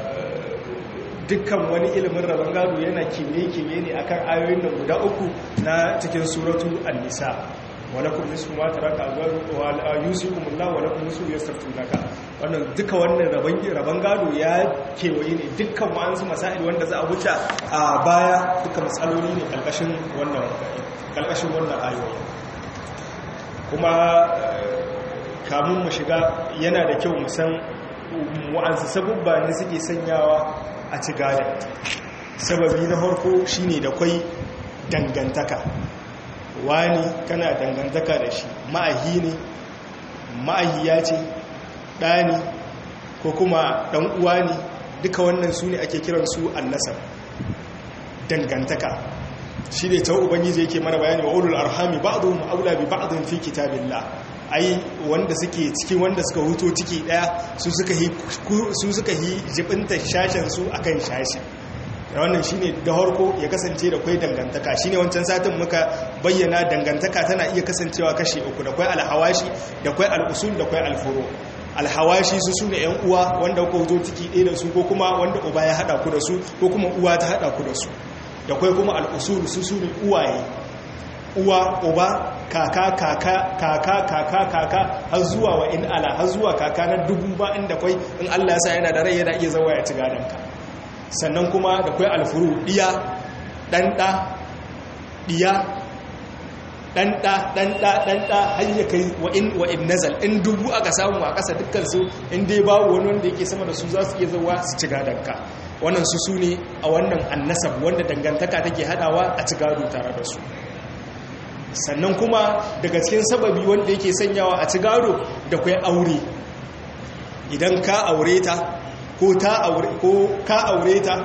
dukkan wani ilimin raban gado yana kiwe-kiwe ne akan ayoyin nan guda uku na cikin suratu an-nisa walakum nisfu ma taraka azwajukum wa yusikum Allah walakum nisfu yastaftunaka wannan duka wannan raban raban gado ya kewaye ne dukkan wa'ansu masail wanda za a wuce a baya duka matsaloli ne kalkashin wannan kalkashin wannan ayoyi kuma kamun mu shiga yana da kyau mu san wa'ansu sabubba ne suke sanyawa a ci gada sababi na farko shine da kwai dangantaka wani kana dangantaka da shi ma'ahi ne ma'ahiya ce ɗani ko kuma ɗan uwa ne duka wannan su ne ake kiransu annasar dangantaka shi ne ta ubangiji yake mana bayani wa ulul arhami ba'dhum aula bi ba'dhin fi kitabillah ai wanda suke cikin wanda suka huto ciki daya su suka yi su suka yi jibinta shashen su akan shashi wannan shine da harko ya kasance da kwai dangantaka shine wancan satin muka bayyana dangantaka tana iya kasancewa kashi uku da kwai alhawashi da kwai al'usul da kwai alfuro alhawashi su sune yan uwa wanda ku zo ciki ɗaya da su ko kuma wanda uba ya hada ku da su ko kuma uwa ta hada ku da su da kwai kuma al'usul su sune uwaye uwa uba kaka kaka kaka kaka kaka har zuwa wa in ala har zuwa kaka na dubu ba inda kwai in Allah ya sa yana da rai yana iya zawa ya ci gadanka sannan kuma da kwai alfuru ɗiya ɗanɗa ɗiya ɗanɗa ɗanɗa ɗanɗa har yi kai wa'in nazal in dubu aka samu a ƙasa dukkansu in dai babu wani wanda yake sama da su za su iya zauwa su ci gadonka wannan su su ne a wannan annasab wanda dangantaka take haɗawa a ci gado tare da su sannan kuma daga cikin sababi wanda yake sanyawa a ci gado da kwai aure idan ka aure ta ko ta aure ko ka aure ta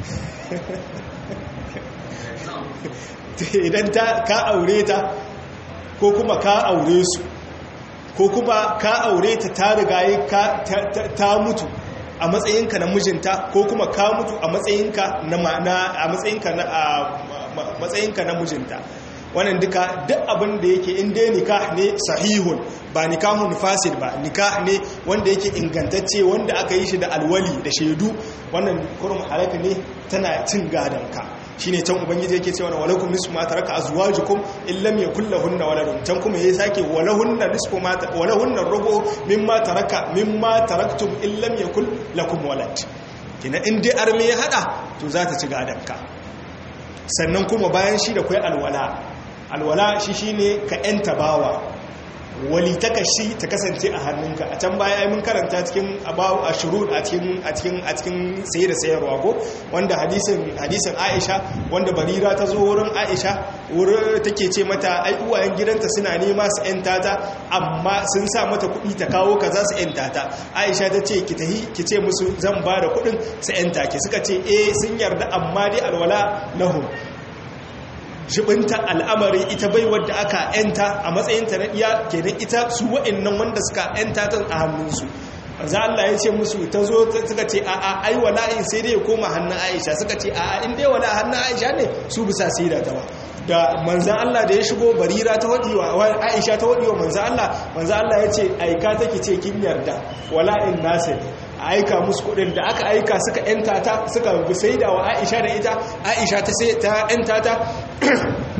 idan ta ka aure ta ko kuma ka aure su ko kuma ka aure ta ta rigaye ka ta mutu a matsayinka na mijinta ko kuma ka mutu a matsayinka na a matsayinka na a matsayinka na mijinta wannan duka duk abin da yake in dai nikah ne sahihun ba nikahun fasid ba nikah ne wanda yake ingantacce wanda aka yi shi da alwali da shaidu wannan kurum halaka ne tana cin gadonka shine can ubangiji yake cewa walakum nisfu ma taraka azwajukum in lam yakul lahunna waladun can kuma yayi sake walahunna nisfu ma walahunna rubu mimma taraka mimma taraktum in lam yakul lakum walad kina in dai arme ya hada to za ta ci gadonka sannan kuma bayan shi da kai alwala alwala shi shine ka yanta bawa wali ta kashi ta kasance a hannunka a can baya mun karanta cikin abawu ashurud a cikin a cikin a cikin saye da sayarwa ko wanda hadisin hadisin Aisha wanda Barira ta zo wurin Aisha wurin take ce mata ai uwayen gidanta suna nema su yanta ta amma sun sa mata kuɗi ta kawo kaza su yanta ta Aisha ta ce ki tahi ki ce musu zan ba da kuɗin su yanta ki suka ce eh sun yarda amma dai alwala lahum jibinta al'amari ita bai wadda aka yanta a matsayinta na iya kenan ita su wa'annan wanda suka yanta ta a hannunsu za Allah ya ce musu ta zo suka ce a'a ai wala'in sai dai ya koma hannun Aisha suka ce a'a in dai wala hannun Aisha ne su bisa sai da ta ba da manzan Allah da ya shigo barira ta waɗiwa Aisha ta waɗiwa manzan Allah manzan Allah ya ce aika take ce kin yarda wala'in nasir aika musu kudin da aka aika suka yanta ta suka sai da wa Aisha da ita Aisha ta sai ta yanta ta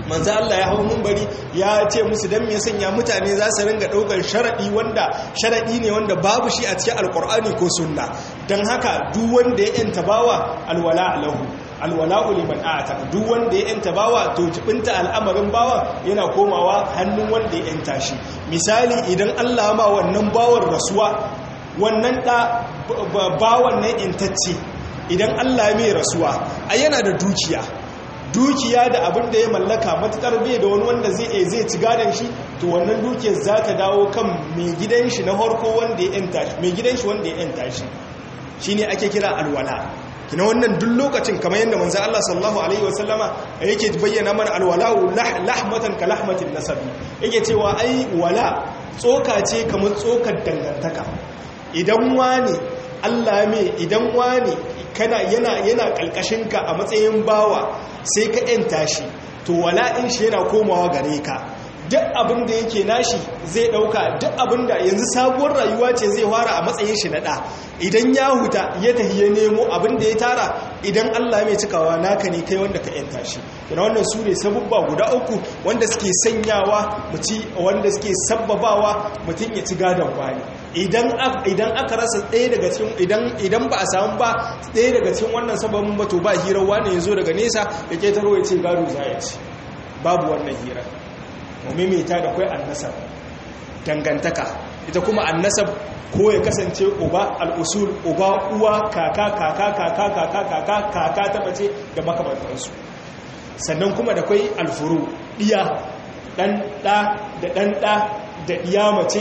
manzo Allah ya hau munbari ya ce musu dan me sanya mutane za su ringa daukar sharadi wanda sharadi ne wanda babu shi a cikin alqur'ani ko sunna dan haka duk wanda ya yanta bawa alwala lahu alwala'u liman a'ata duk wanda ya yanta bawa to jibinta al'amarin bawa yana komawa hannun wanda ya yanta shi misali idan Allah ma wannan bawar rasuwa wannan da bawan nan yantacce idan Allah mai rasuwa ai yana da dukiya dukiya da abin da ya mallaka matukar bai da wani wanda zai zai ci gadon shi to wannan dukiyar za ta dawo kan mai gidan shi na harko wanda ya yanta shi mai gidan shi wanda ya yanta shi shine ake kira alwala kina wannan duk lokacin kamar yadda manzo Allah sallallahu alaihi wasallama yake bayyana mana alwala'u lahmatan ka lahmatin nasabi yake cewa ai wala tsoka ce kamar tsokar dangantaka idan wani Allah me idan wani kana yana yana kalkashinka a matsayin bawa sai ka yanta shi to wala'in shi yana komawa gare ka duk abin da yake nashi zai dauka duk abin da yanzu sabuwar rayuwa ce zai fara a matsayin shi na da idan ya huta ya tafi ya nemo abin da ya tara idan Allah mai cikawa naka ne kai wanda ka yanta shi kana wannan su ne sabubba guda uku wanda suke sanyawa muti wanda suke sabbabawa mutum ya ci gadon wani idan idan aka rasa ɗaya daga cikin idan idan ba a samu ba ɗaya daga cikin wannan sababin ba to ba hirar wani ya zo daga nesa ya ketaro ya ce gado za ya ci babu wannan hirar maimaita da kwai annasab dangantaka ita kuma annasab ko ya kasance uba al'usul uba uwa kaka kaka kaka kaka kaka kaka ta mace da makamantansu sannan kuma da kwai alfuru ɗiya ɗan ɗa da ɗan ɗa da ɗiya mace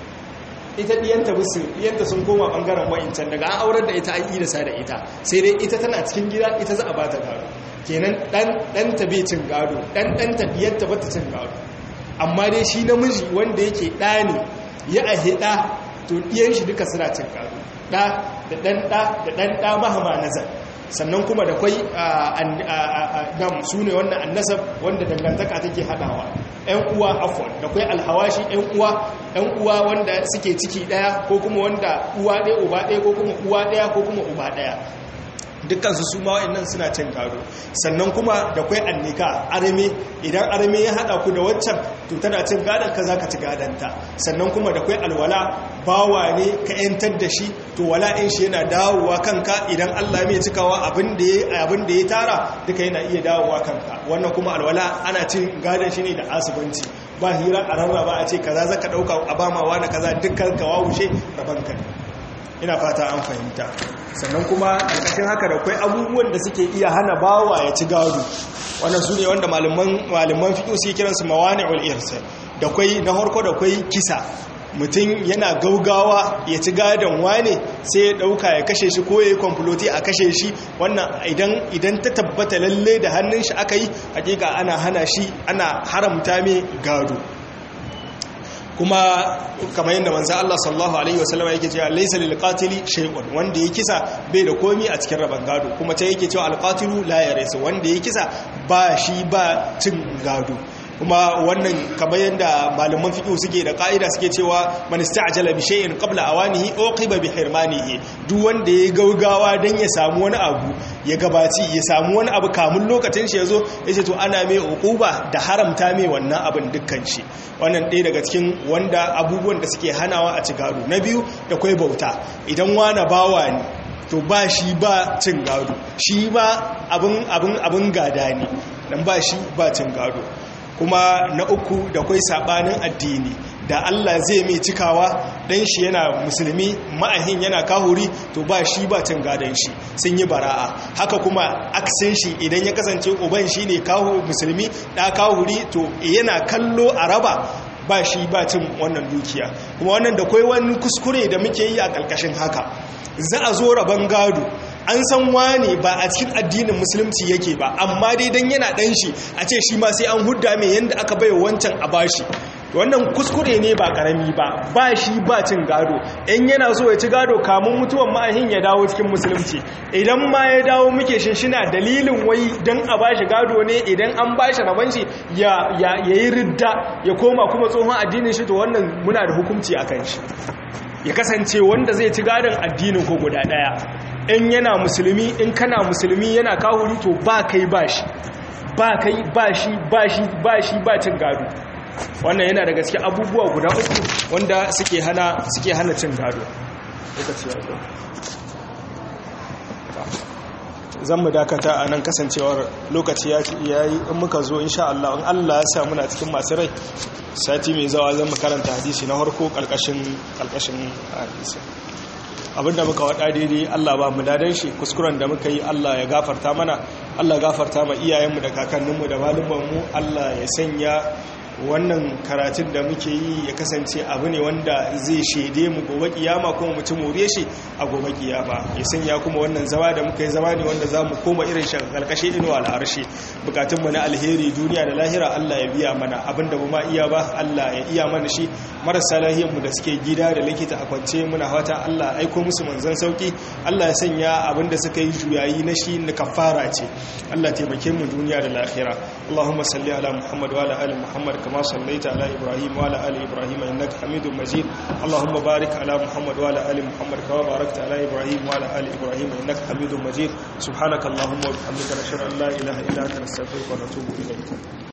ita ɗiyanta busu ɗiyanta sun koma ɓangaren wa'incan daga an aurar da ita an yi da sa da ita sai dai ita tana cikin gida ita za a ba ta gado kenan ɗanta bai cin gado ɗan ɗanta ɗiyanta ba ta cin gado amma dai shi namiji wanda yake ɗa ne ya ahe ɗa to ɗiyan shi duka suna cin gado ɗa da ɗan ɗa da ɗan ɗa mahama nazar sannan kuma da kwai dam su ne wannan annasab wanda dangantaka take haɗawa ‘yan uwa afon da kwai alhawashi ‘yan uwa ‘yan uwa wanda suke ciki ɗaya ko kuma wanda uwa ɗaya uba ɗaya ko kuma uwa ɗaya ko kuma uba ɗaya dukkansu su ma wa'annan suna cin gado sannan kuma da kwai annika arme idan arme ya hada ku da waccan to tana cin gadon ka zaka ci gadonta sannan kuma da kwai alwala bawa ne ka yantar da shi to wala'in shi yana dawowa kanka idan Allah mai cikawa abin da ya abin da ya tara duka yana iya dawowa kanka wannan kuma alwala ana cin gadon shi ne da asubanci ba hira a rarraba a ce kaza zaka dauka a bamawa na kaza dukkan ka wawushe rabanka ina fata an fahimta sannan kuma ƙarƙashin haka da kwai abubuwan da suke iya hana bawa ya ci gado wannan su ne wanda malaman fiƙo su yi kiransu mawani ul'irsa da kwai na harko da kwai kisa mutum yana gaugawa ya ci gadon wane sai ya ɗauka ya kashe shi ko ya yi kwamfuloti a kashe shi wannan idan ta tabbata lalle da hannun shi aka yi hakika ana hana shi ana haramta mai gado kuma kamar yadda manzo Allah sallallahu alaihi wasallam yake cewa laysa lil qatili shay'un wanda ya kisa bai da komi a cikin raban gado kuma ta yake cewa al qatilu la yarisu wanda ya kisa ba shi ba cin gado kuma wannan kamar yadda malaman fiqh suke da ka'ida suke cewa man ista'jala bi shay'in qabla awanihi uqiba bi hirmanihi duk wanda ya gaugawa dan ya samu wani abu ya gabaci ya samu wani abu kamun lokacin shi yazo yace to ana mai uquba da haramta mai wannan abin dukkan shi wannan ɗaya daga cikin wanda abubuwan da suke hanawa a ci gado na biyu da kwai bauta idan wani bawa ne to ba shi ba cin gado shi ba abin abin abin gada ne dan ba shi ba cin gado kuma na uku da kwai sabanin addini da Allah zai mai cikawa dan shi yana musulmi ma'ahin yana kahuri to ba shi ba cin gadon shi sun yi bara'a haka kuma aksin shi idan ya kasance uban shi ne kahu musulmi da kahuri to yana kallo a raba ba shi ba cin wannan dukiya kuma wannan da kwai wani kuskure da muke yi a ƙarƙashin haka za a zo rabon gado an san wane ba a cikin addinin musulunci yake ba amma dai dan yana dan shi a ce shi ma sai an hudda mai yanda aka bai wancan a bashi wannan kuskure ne ba karami ba ba shi ba cin gado in yana so ya ci gado kamun mutuwan ma'ahin ya dawo cikin musulunci idan ma ya dawo muke shinshina dalilin wai dan a bashi gado ne idan an bashi rabon shi ya yi ridda ya koma kuma tsohon addinin shi to wannan muna da hukunci akan shi ya kasance wanda zai ci gadon addinin ko guda daya in yana musulmi in kana musulmi yana kahuri to ba kai ba shi ba kai ba shi ba shi ba shi ba cin gado wannan yana daga cikin abubuwa guda uku wanda suke hana suke hana cin gado lokaci ya zo zan mu dakata a nan kasancewar lokaci ya yi in muka zo insha Allah in Allah ya sa muna cikin masu rai sati mai zawa zan mu karanta hadisi na harko karkashin karkashin hadisi abinda muka wada daidai Allah ba mu dadan shi kuskuren da muka yi Allah ya gafarta mana Allah gafarta ma iyayenmu da kakanninmu da malumanmu Allah ya sanya wannan karatun da muke yi ya kasance abu ne wanda zai shaide mu gobe kiyama kuma mutum more shi a gobe kiyama ya sanya kuma wannan zama da muka yi zama ne wanda za mu koma irin shi karkashe inuwa al'arshi bukatunmu na alheri duniya da lahira Allah ya biya mana abinda ba ma iya ba Allah ya iya mana shi marasa lahiyarmu da suke gida da likita a kwance muna fata Allah aiko musu manzon sauki Allah ya sanya abinda suka yi juyayi na shi na kafara ce Allah taimake mu duniya da lahira Allahumma salli ala Muhammad wa ala ali Muhammad كما صليت على إبراهيم وعلى آل إبراهيم إنك حميد مجيد اللهم بارك على محمد وعلى آل محمد كما باركت على إبراهيم وعلى آل إبراهيم إنك حميد مجيد سبحانك اللهم وبحمدك نشهد أن لا إله إلا أنت نستغفرك ونتوب إليك